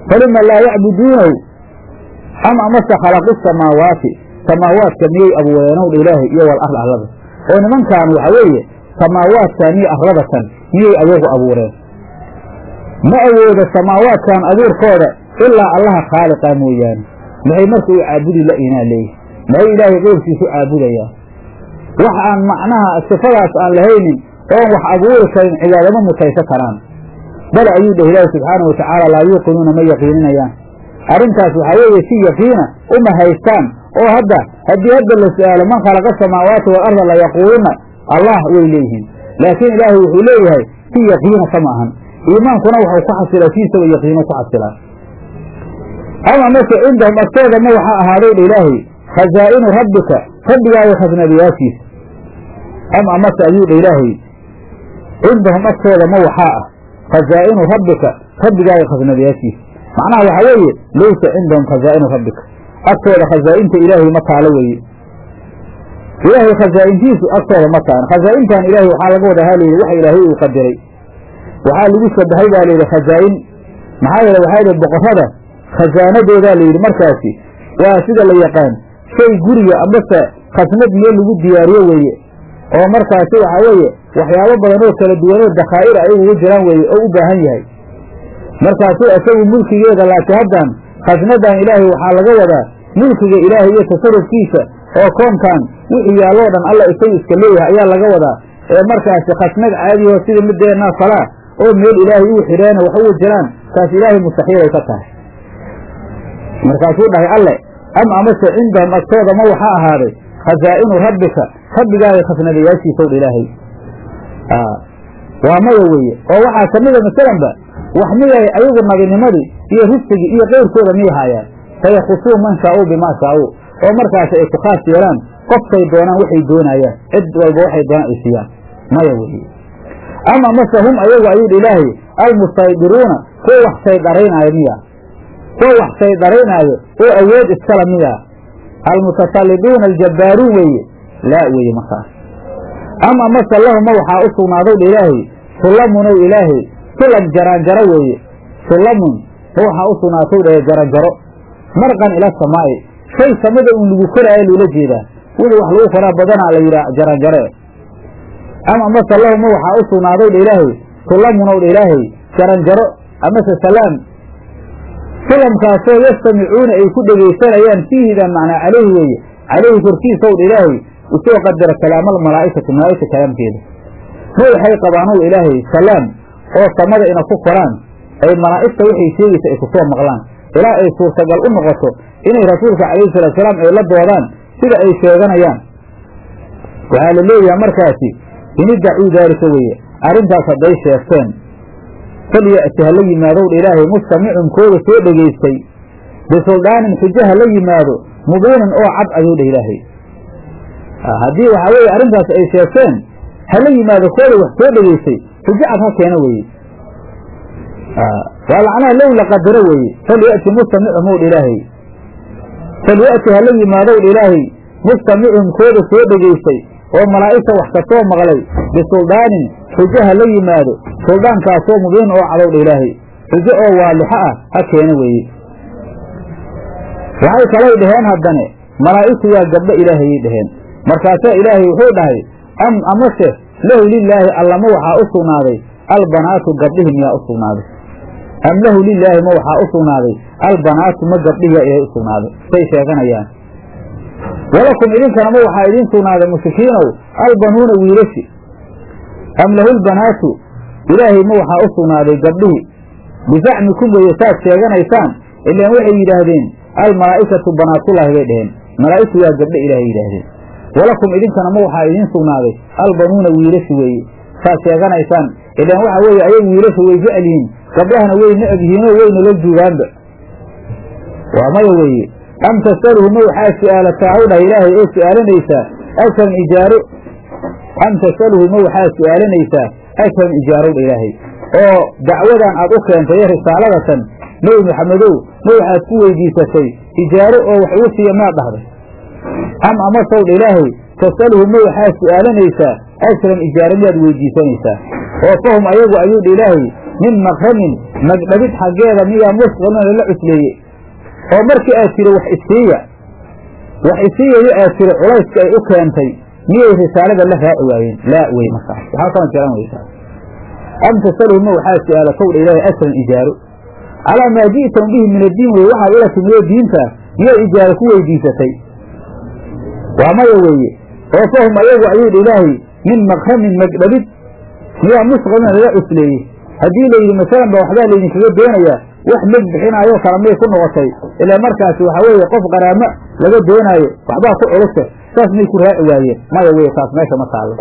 falima laa yacbuduunahu am amase khalaqu samaawaati samaawaadka miyay abuureenow dha ilaahay iyo wal ard arlada oo nimankaan waxa weeye samaawaadkan iyo arladatan miyay adeegu abuureen ma awoodo samaawaadkan abuurkooda ilaa allaha khaaliqa mooyaane maxay marka u caabudi la inaa leeyihi maxay ilaahay qowlkiisu caabudayaan wax aan macnaha sifadaas aan lahaynin oon wax abuuri karin cibaadama mutaysa karaan bal ayuu dheh ilaahi subxaana wa tacaala laa yuuqinuuna ma yaqiininayaan arrintaas waxaa weeye si yaqiina uma haystaan oo hadda haddii hadda la su'aalo man khalaqa samaawaati wal arda layaquuluna allah way leeyihiin laakiin ilaahay wuxuu leeyahay si yaqiina kama ahan iimaankuna waxau ku xasilaa siisaba yaqiino ku xasilaa ama mase cindahum agtooda ma waxaa ahaaday dha ilaahay khazaa'inu rabbika rabbigaaga khasnadiyaashiisa am amase ayuu dha ilaahay cindahum agtooda ma waxaa ah khazaa'inu rabbika rabbigaaga khasnadiyaashiisa macnaha waxaa weeye laysa cindahum khazaa'inu rabbika agtooda khazaa'inta ilaahay ma taalo weeye ilaahay khazaa'intiisu agtooda ma taalan khazaa'intan ilaahay waxaa laga wada halayidhi waxa ilaahay uu qadiray waxaa lagu shabahay baa layidhi khazaa'in maxaa yeele waxaa yidhi boqorrada khasaanadoodaa layidhi markaasi waa sida la yaqaan shay guriga ambase khasnad meel lagu diyaariyo weeye oo markaasi waxaa weeye waxyaabo badan oo kala duwanoo dakhaa'ir ay ugu jiraan weeye oo u baahan yahay markaasuu isagu mulkigeeda laakiin haddan khasnadan ilaahay waxaa laga wadaa mulkiga ilaahay iyo tasarufkiisa oo koonkan wixii yaalloo dhan alla isagu iska leeyahay ayaa laga wadaa ee markaasi khasnad caadiho sida mideennaa falaa oo meel ilaahay uu xidheena wax ugu jiraan taas ilaahay mustaxiilay ka tahay markaasuu dhahay alle am amase cindahum agtooda ma waxaa ahaaday khasaa'inu rabbika rabbigaaga khasnadayaashiisaw dha ilaahay waa maya weeye oo waxaa ka mida masalanba wax miyay ayagu nabinimadii iyo risqigii iyo qeyrkooda miyay haayaan fayakusuun man shaa'uu bimaa shaa'uu oo markaasi ay ku khaas yeelaan qofkay doonaan waxay doonayaan cid walba waxay doonaan ay siiyaan maya weeye ama mase hum ayagu ayuu dha ilaahay almustaydiruuna kuwa wax saydaraynaayo miya kuwa wax saydaraynaayo oo awood iskala miya almutasalliduuna aljabbaaruun weeye laa weeye markaas ama mase lahuma waxaa u sugnaadow dha ilaahay sullamunow ilaahay sulam jaraanjaro weeye sullamun ma waxaa u sugnaatow dhahe jaranjaro marqan ila samaa'i shay samada uun lagu koraayo loola jeedaa wixii wax lagu koraa badanaa la yidhaah jaranjare ama mase lahuma waxaa u sugnaadow dha ilaahay sullamunow dha ilaahay jaranjaro amase salaam sulamkaasoo yastamicuuna ay ku dhegaysanayaan fiihidan macnaa caleyhi weeye caleyhi korkiisaw dha ilaahay usoo qadara kalaamal malaa'ikatu malaa'igta kalaamkeeda ma waxay qabaanow ilaahay salaam oo samada ina ku koraan ay malaa'igta waxay sheegaysa ay ku soo maqlaan ilaa ay suurtagal u noqoto inay rasuulka calayhi salaatusalaam ay la doodaan sida ay sheeganayaan waxaa la leeyahay markaasi inidacuu daalika weeye arrintaas hadday sheegteen falya'ti ha la yimaadow dha ilaahay mustamicun kooda soo dhegaystay bisuldaanin xujo ha la yimaado mubiinin oo cad ayuu dha ilaahay haddii waxaa weeye arrintaas ay sheegteen ha la yimaado kooda wax soo dhegaystay xujo cad ha keena weeye waa macnaha low la qadaro weeye falya'ti mustamicum ow dha ilaahay falya'ti ha la yimaadow dha ilaahay mustamicum kooda soo dhegaystay oo malaa'igta wax ka soo maqlay bisuldaanin xujo ha la yimaado suldaankaasoo mubiin oo cadow dha ilaahay xujo oo waadixo ah ha keena weeye waxay kalay dhaheen haddane malaa'igtu waa gabdho ilaahayay dhaheen markaasaa ilaahay wuxuu dhahay am amase lahu lilaahi allama waxaa u sugnaaday albanaatu gabdhihi miyaa u sugnaaday am lahu lilaahi ma waxaa u sugnaaday albanaatu ma gabdhihiyaa ilaahay u sugnaaday say sheeganayaan walakum idinkana ma waxaa idiin sugnaaday mushrikiinow albanuuna wiilashi am lahu lbanaatu ilaahay ma waxaa u sugnaaday gabdhihi bizacmikum weeye saad sheeganaysaan ilaan waxay yidhaahdeen almalaa'ikatu banaatullaahi bay dhaheen malaa'igtu waa gabdho ilaahay yidhaahdeen walakum idinkana ma waxaa idiin sugnaaday albanuuna wiilashi weeye saad sheeganaysaan ilaan waxaa weeye ayagu wiilasha way jecel yihiin gabdhahana way necab yihiinoo wayna la juugaanba waa maya weeye am tasaluhu ma waxaa su'aalataa haw dhah ilaahay oo su'aalanaysaa ajran ijaaro am tasaluhu ma waxaa su'aalanaysaa ajran ijaarow dha ilaahay oo dacwadan aad u keentay ee risaaladatan nebi maxamedow ma waxaad ku weydiisatay ijaaro oo wax igu siiya maad dhahday am amasow dha ilaahay tasaluhu ma waxaa su'aalanaysaa ajran ijaaro miyaad weydiisanaysaa oo fahum ayagu ayuu dha ilaahay min makramin magdhabid xaggeeda miyaa musqalina lala cusleeye oo markii aad tiri wax isiiya wax isiiyayo aad tiri culayska ay u keentay miyay risaalada la raaci waayeen laa wey markaas waxaa kama jiran weysaa am tasaluhuma waxaa su-aala kowdha ilaahay asran ijaaro calaa maa ji'tam bihi min addiin weye waxaad ula timidoo diinta miyay ijaaro ku weydiisatay waa maya weeye oo fahum ayagu ayuu dha ilaahay min makramin magdhabid miyaa musqalina lala cusleeyey haddii layidhi masalan ba waxbaa laydinkaga doonayaa wax meg bixinaayoo kala may ku noqotay ilaa markaasi waxaa weeye qof qaraamo laga doonaayo waxbaa ku culusa saas may ku raaci waayeen maya weye taas meesha ma taallo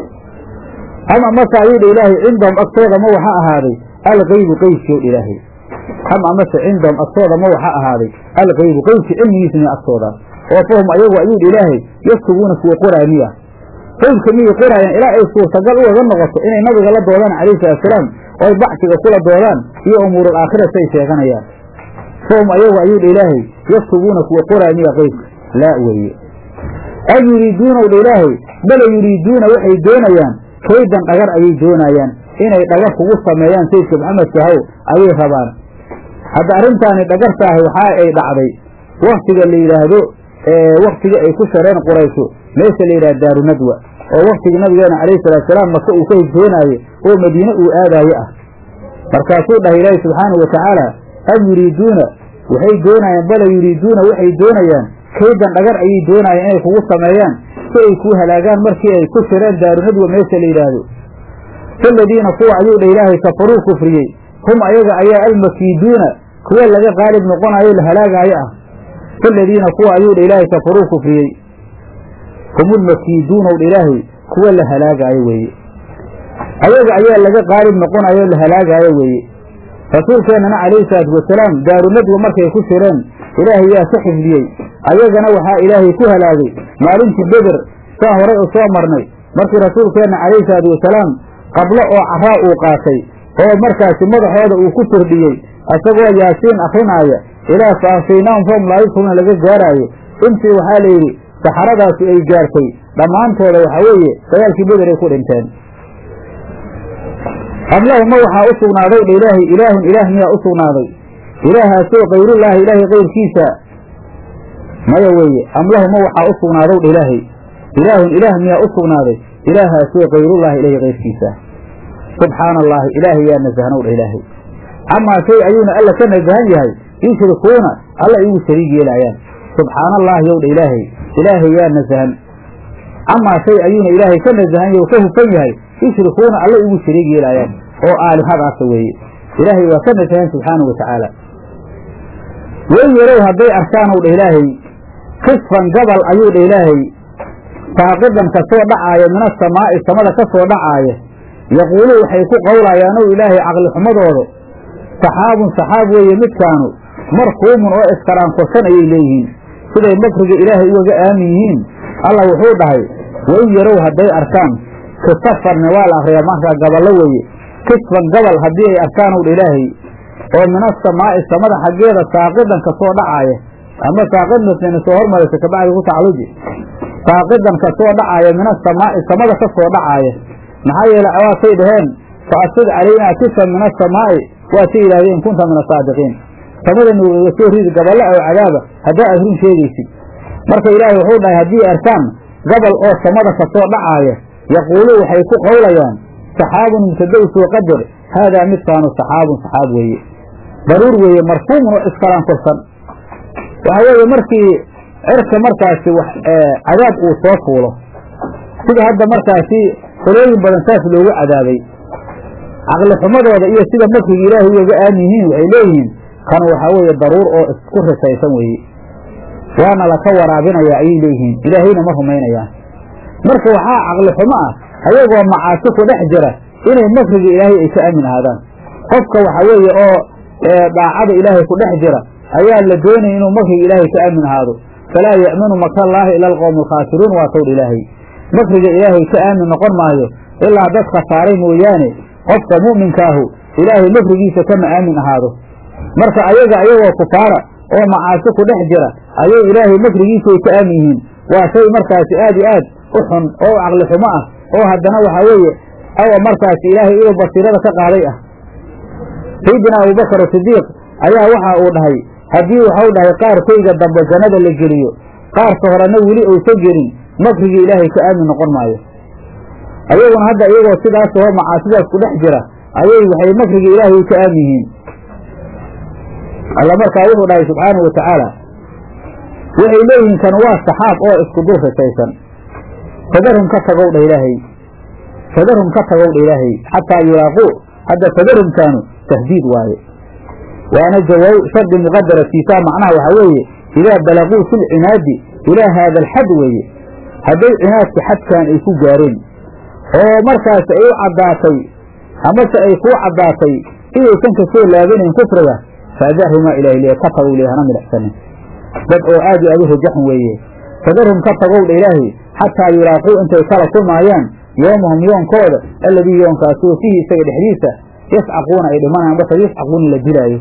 ama mase ayuu dha ilaahay cindahum agtooda ma waxa ahaaday algaybu qeybkii dha ilaahay am amase cindahum agtooda ma waxa ahaaday algaybu qeybki cilmigiisa miya agtooda oo fahum ayagu ayuu dha ilaahay yaktubuuna kuwa qoraa miya qeybka miyay qoraayaan ilaa ay suurtagal ugaga noqoto inay nabiga la doodaan calayhi salaatusalaam oy bacsiga kula doodaan iyo umuurul aakhira say sheeganayaan fahum ayagu ayuu dha ilaahay yaktubuuna kuwa qoraa miya qeybka laa weeye am yuriiduunaw dha ilaahay bala yuriiduuna waxay doonayaan kaydan dhagar ayay doonayaan inay dhagar kugu sameeyaan sayidka maxamedka haw ayay rabaan hadda arrintaani dhagartaahi waxa ay dhacday waktiga la yidhaahdo waktiga ay ku shareen quraysho meesha la yidhahdo daaru nadwa oo waktigii nabigeena calayhi salaatusalaam maka uu ka hijroonaaye oo madiine uu aadaaye ah markaasuu dhahay ilaahi subxaanahu watacaala am yuriiduuna waxay doonayaan bala yuriiduuna waxay doonayaan kaydan dhagar ayay doonayaan inay kugu sameeyaan si ay kuu halaagaan markii ay ku shireen daaru nadwa meesha la yidhaahdo faladiina kuwa ayuu dha ilaahay kafaruu kufriyey hum ayaga ayaa almakiiduuna kuwa laga qaalib noqonayo la halaagaayo ah faladiina kuwa ayuu dha ilaahay kafaruu kufriyey hum ulmakiiduunaw dha ilaahay kuwa la halaagaayo weeye ayaga ayaa laga qaalib noqonayo la halaagaayo weeye rasuulkeennana calayhi salaatu wasalaam daaru nadwa markay ku shireen ilaahay yaa ka xifdiyey ayagana waxaa ilaahay ku halaagay maalintii beder saa horay u soo marnay markii rasuulkeenna calayhi salaatu wasalaam qablo oo caraa uu qaatay oo markaasi madaxooda uu ku firdhiyey isagoo yaasiin akrinaaya ilaa fa afaynaahum fahum laa yubsiruuna laga gaaraayo intii waxaa la yidhi saxaradaasi ay gaartay dhammaantooda waxaa weeye dagaalkii beder ay ku dhinteen am lahuma waxaa u sugnaaday dha ilaahay ilaahun ilaah miyaa u sugnaaday ilaahaasoo kayrullaahi ilaahay kayrkiisa maya weeye am lahuma waxaa u sugnaadow dha ilaahay ilaahun ilaah miyaa u sugnaaday ilaahaasoo kayrullaahi ilaahay kayrkiisa subxaana allaahi ilaahay yaa nasahnow dha ilaahay camaa shay ayuuna alla ka nasahan yahay yushrikuuna alla igu shariig yeelaayaan subxaana allaahi yow dha ilaahay ilaahay yaa nasahan camaa shay ayuuna ilaahay ka nasahan yahy ka hufan yahay yushrikuuna alla igu shariig yeelaayaan oo aalihadaasa weeye ilaahay waa ka nasahan subxaana wa tacaala way yarow hadday arkaanow dha ilaahay kisfan gabal ayuu dha ilaahay saaqidan ka soo dhacaaya min asamaa'i samada ka soo dhacaaya yaquulu waxay ku qowlayaanow ilaahay caqlixumadooda saxaabun saxaab weeye midkaanu markuumun oo iskaraankorsan ayay leeyihiin siday makriga ilaahay ugaga aamin yihiin alla wuxuu dhahay wain yarow hadday arkaan kisafarne waa la akriyaa markaa gaballo weeye kisfan gabal haddii ay arkaanow dha ilaahay oo min asamaa'i samada xaggeeda saaqidan ka soo dhacaaya ama saaqidnasayna soo hormaraysa kabacdi ku tacalluji saaqidan ka soo dhacaaya min asamaa'i samada ka soo dhacaaya maxaa yeele waatay dhaheen fa asig calaynaa kisan min asamaa'i waatay yidhahdeen in kunta min asaadiqiin samada nuugaga soo ridi gaballo oo cadaaba haddaa aad run sheegaysid marka ilaahay wuxuu dhahay haddii arkaan gabal oo samada ka soo dhacaaya yaquulu waxay ku qowlayaan saxaabun mubtadow soo qadar haadaa midkaanu saxaabun saxaab weeye daruur weeye marfuumun oo iskalaan korsan waxa weeye markii cirka markaasi wax cadaab uu soo fuulo sida hadda markaasi qolooyin badan saas loogu cadaabay caqli xumadooda iyo sida makriga ilaahay ugaga aamin yihiin waxay leeyihiin kan waxaa weeye daruur oo isku risaysan weeye waana laka waraabinayaa ayay leeyihiin ilaahayna ma rumaynayaan marka waxaa caqli xumo ah ayagoo macaasi ku dhex jira inay makriga ilaahay ay ka aamin ahaadaan qofka waxa weeye oo daacada ilaahay ku dhex jira ayaa la doonaya inuu makriga ilaahay ka aamin ahaado falaa ya'manu makrallaahi ila alqowmu alkhaasiruun waa towdha ilaahay makriga ilaahay ka aamin noqon maayo ilaa dad khasaaray mooyaane qofka mu'minkaahu ilaahay makrigiisa kama aamin ahaado marka ayaga ayagoo kufaara oo macaasi ku dhex jira ayay ilaahay makrigiisay ka aamin yihiin waa shay markaasi aad iyo aad u xun oo caqli xumo ah oo haddana waxaa weeye awa markaasi ilaahay inuu basiirada ka qaaday ah sayidina abubakar sidiiq ayaa waxa uu dhahay haddii waxau dhahay qaarkayga dambe jannada la geliyo qaarka horena weli uusan gelin makrigii ilaahay ka aamin noqon maayo ayaguna hadda iyagoo sidaas oo macaasidaas ku dhex jira ayay waxay makrigii ilaahay ka aamin yihiin alla markaa wuxuu dhahay subxaanahu watacaala waxay leeyihiin kan waa saxaab oo isku dul risaysan fadarhum ka tagow dha ilaahay fadarhum ka tagow dha ilaahay xataa yulaaquu hadda fadarhumkaanu tahdiid waaye waana jawaab shardi muqadara fiisaa macnaha waxaa weeye idaa balaguu fi lcinaadi ilaa haada alxad weeye hadday cinaadka xadkan ay ku gaareen oo markaas ay u caddaatay amase ay kuu caddaatay inaysan ka soo laabanayn kufriga fadarhumaa ilahi le ka tagow le hana midhaxsanin dad oo aad iyo aad u rajaxan weeye fadarhum ka tagow dha ilaahay xataa yulaaquu intay kala kulmaayaan yoomahum yoonkooda alladii yoonkaasoo fiihi isaga dhexdiisa yascaquuna ay dhimanayaan marka yascaquuna la dilaayo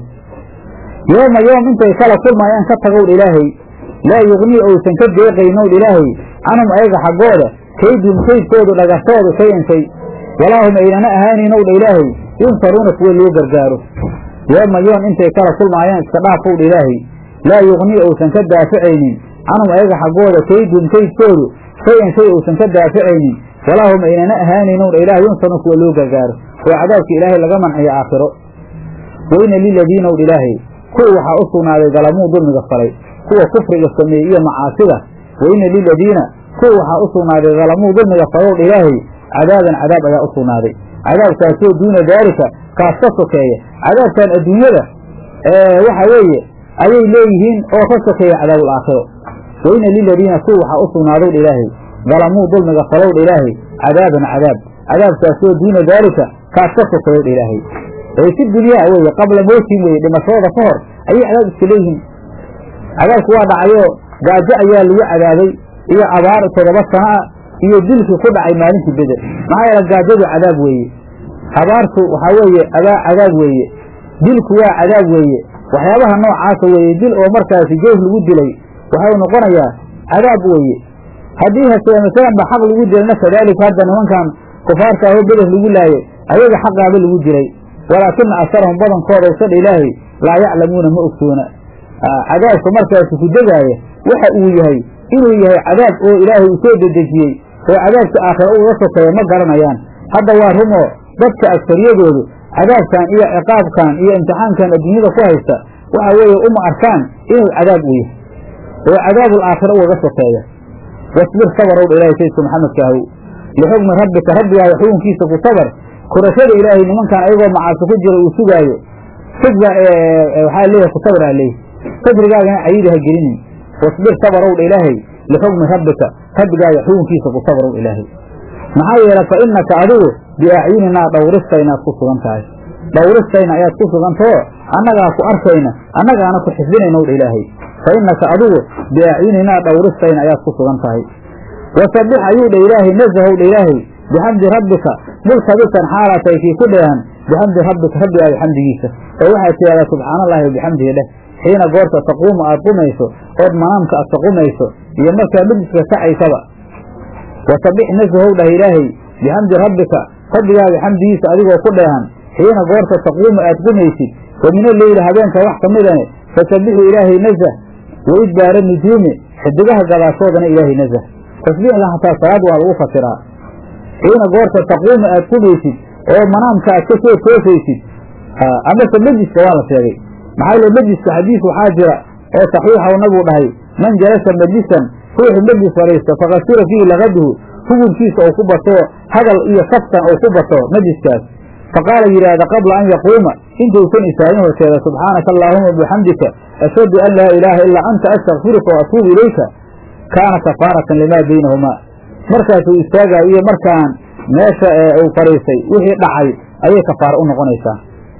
yooma yoom intay kala kulmaayaan ka tagow dha ilaahay laa yugnii ousan ka deeqaynow dha ilaahay canhum ayaga xaggooda kaydhum kaydkoodu dhagashoodu shayan shay walaahum aynana ahaanaynow dha ilaahay yunsaruuna kuwa loo gargaaro yooma yoom intay kala kulmaayaan iska dhaafow dha ilaahay laa yugnii ousan ka daaficaynin canhum ayaga xaggooda kaydhum kaydkoodu shay-an shay uusan ka daaficaynin walaahum aynana ahaanaynow dha ilaahay yunsaruuna kuwa loo gargaaro oo cadaabka ilaahay laga manciyo aakhiro weyna liladiinow dha ilaahay kuwa waxaa u sugnaaday dalamuu dulmiga falay kuwa kufriga sameeyey iyo macaasida weyna liladiina kuwa waxaa u sugnaaday dalamuu dulmiga falow dha ilaahay cadaaban cadaab ayaa u sugnaaday cadaabkaasoo duuna daalika kaas ka sokeeya cadaabkan adduunyada waxa weeye ayay leeyihiin oo ka sokeeya cadaabul aakhiro weyna liladiina kuwa waxaa u sugnaadow dha ilaahay dalamuu dulmiga falow dha ilaahay cadaaban cadaab cadaabkaasoo duuna daalika kaas ka sokeeyow dha ilaahay ee si dunyaa weeye qabla mowtin weeye dhimashooda ka hor ayay cadaab iska leeyihiin cadaabku waa dhacayo gaajo ayaa lagu cadaabay iyo abaar toddoba sana ah iyo dilkii ku dhacay maalintii beder maxaa yeele gaajadu cadaab weeye abaartu waxaa weeye abaa cadaab weeye dilku waa cadaab weeye waxyaabaha noocaasa weeye dil oo markaasi joof lagu dilay waxau noqonayaa cadaab weeye haddii hase masalanba xaq lagu dilayna kadaalika hadda nimankan kufaarta ahoo beder lagu laayay ayaga xaqaaba lagu dilay walaakina asarahum badankooda usadha ilaahay laa yaclamuuna ma ogsoona cadaabka markaasi ku degaaya waxa uu yahay inuu yahay cadaab oo ilaahay uu soo dedejiyey oo cadaabka aakhira uga sokeeya ma garanayaan hadda waa rumoo dadka agtariyadoodu cadaabkan iyo ciqaabkan iyo imtixaankan adduunyada ku haysta waxa weeye uma arkaan inuu cadaab u yahay oo cadaabul aakhira ugaga sokeeya wasbir sabarow dha ilahay sayidka maxamedka ahow lixukmi rabbika rabbigaaga xukunkiisa ku sabar kurashada ilaahay nimankan ayagoo macaasi ku jira uu sugaayo sugba waxaa leeyahay ku sabr aa leeyahy sadrigaagana cayidi ha gelinin wasbir sabarow dha ilaahay lixukmi rabbika rabbigaaga xukunkiisa ku sabrow ilaahay maxaa yeele fa innaka adigu biacyuninaa dhawristaynaad ku sugan tahay dhawristayna ayaad ku sugantao annagaa ku arkayna annagaana ku xifdinaynow dha ilaahay fa innaka adigu biacyuninaa dhawristayna ayaad ku sugan tahay wasabbix ayuu dha ilaahay nasahow dha ilaahay bixamdi rabbika multabisan xaalaatay kii ku dheehan bixamdi rabbika rabbigaaga xamdigiisa oo waxaad tidhahdaa subxaana allahi wabixamdihi dheh xiina goorta taquumu aad qumayso ood manaamka aad taqumayso iyo markaa dhududka kacaysaba wasabbix nasahow dhah ilaahay bixamdi rabbika rabbigaaga xamdigiisa adigoo ku dheehan xiina goorta taquumu aad qumaysid wa mina leyli habeenka wax ka midane fasabbixu ilaahay nasah wa idbaara nujuumi xidigaha gadaashoodana ilaahay nasah tasbiixda hataa salaad waa lagu fasiraa xiina goorta taquumu aad qumaysid oo manaamka aad ka soo toosaysid amase mejiska waa la sheegay maxaa yele mejiska xadiis waxaa jira oo saxiixa u nabigu dhahay man jalasa majlisan ruuxu mejlis fadhiista fakasira fiihi lakaduhu hugunkiisa ou ku bato hadal iyo kaftan ou ku bato majliskaas faqaala yidhaahda qabla an yaquuma intuusan istaagin horteeda subxaanaka allaahuma bixamdika ashhadu an laa ilaaha ilaa anta astakfiruka wa atuubu ilayka kaana kafaaratan limaa baynahumaa markaasuu istaagayo iyo markaan meesha uu fadhiistay wixii dhacay ayay kafaaro u noqonaysaa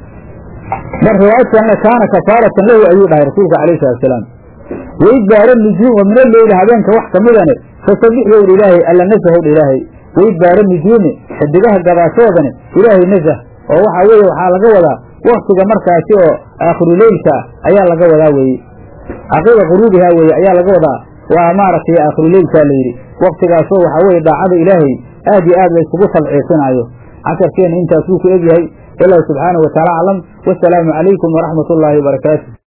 mar riwaayad kalena kaana kafaaratan lahu ayuu dhahay rasuulka alayh salatu salaam waidbaara nujuum wa mina leyli habeenka wax kamidane fasabbix yowdha ilaahay alla nasahowdha ilaahay waidbaara nujuumi xidigaha gadaashoodani ilaahay nasah oo waxaa weeye waxaa laga wadaa waktiga markaasi oo aakhiruleylka ayaa laga wadaa weeye caqiida quruubihaa weeye ayaa laga wadaa waa maaragtay aakhiruleylkaa layidhi waktigaasoo waxaa weeye daacada ilaahay aad iyo aad la isugu talciisinaayo casharkeena intaasuu ku egyahay ilaahi subxaanahu wataala aclam wasalaamu calaykum waraxmat ullaahi wabarakaatu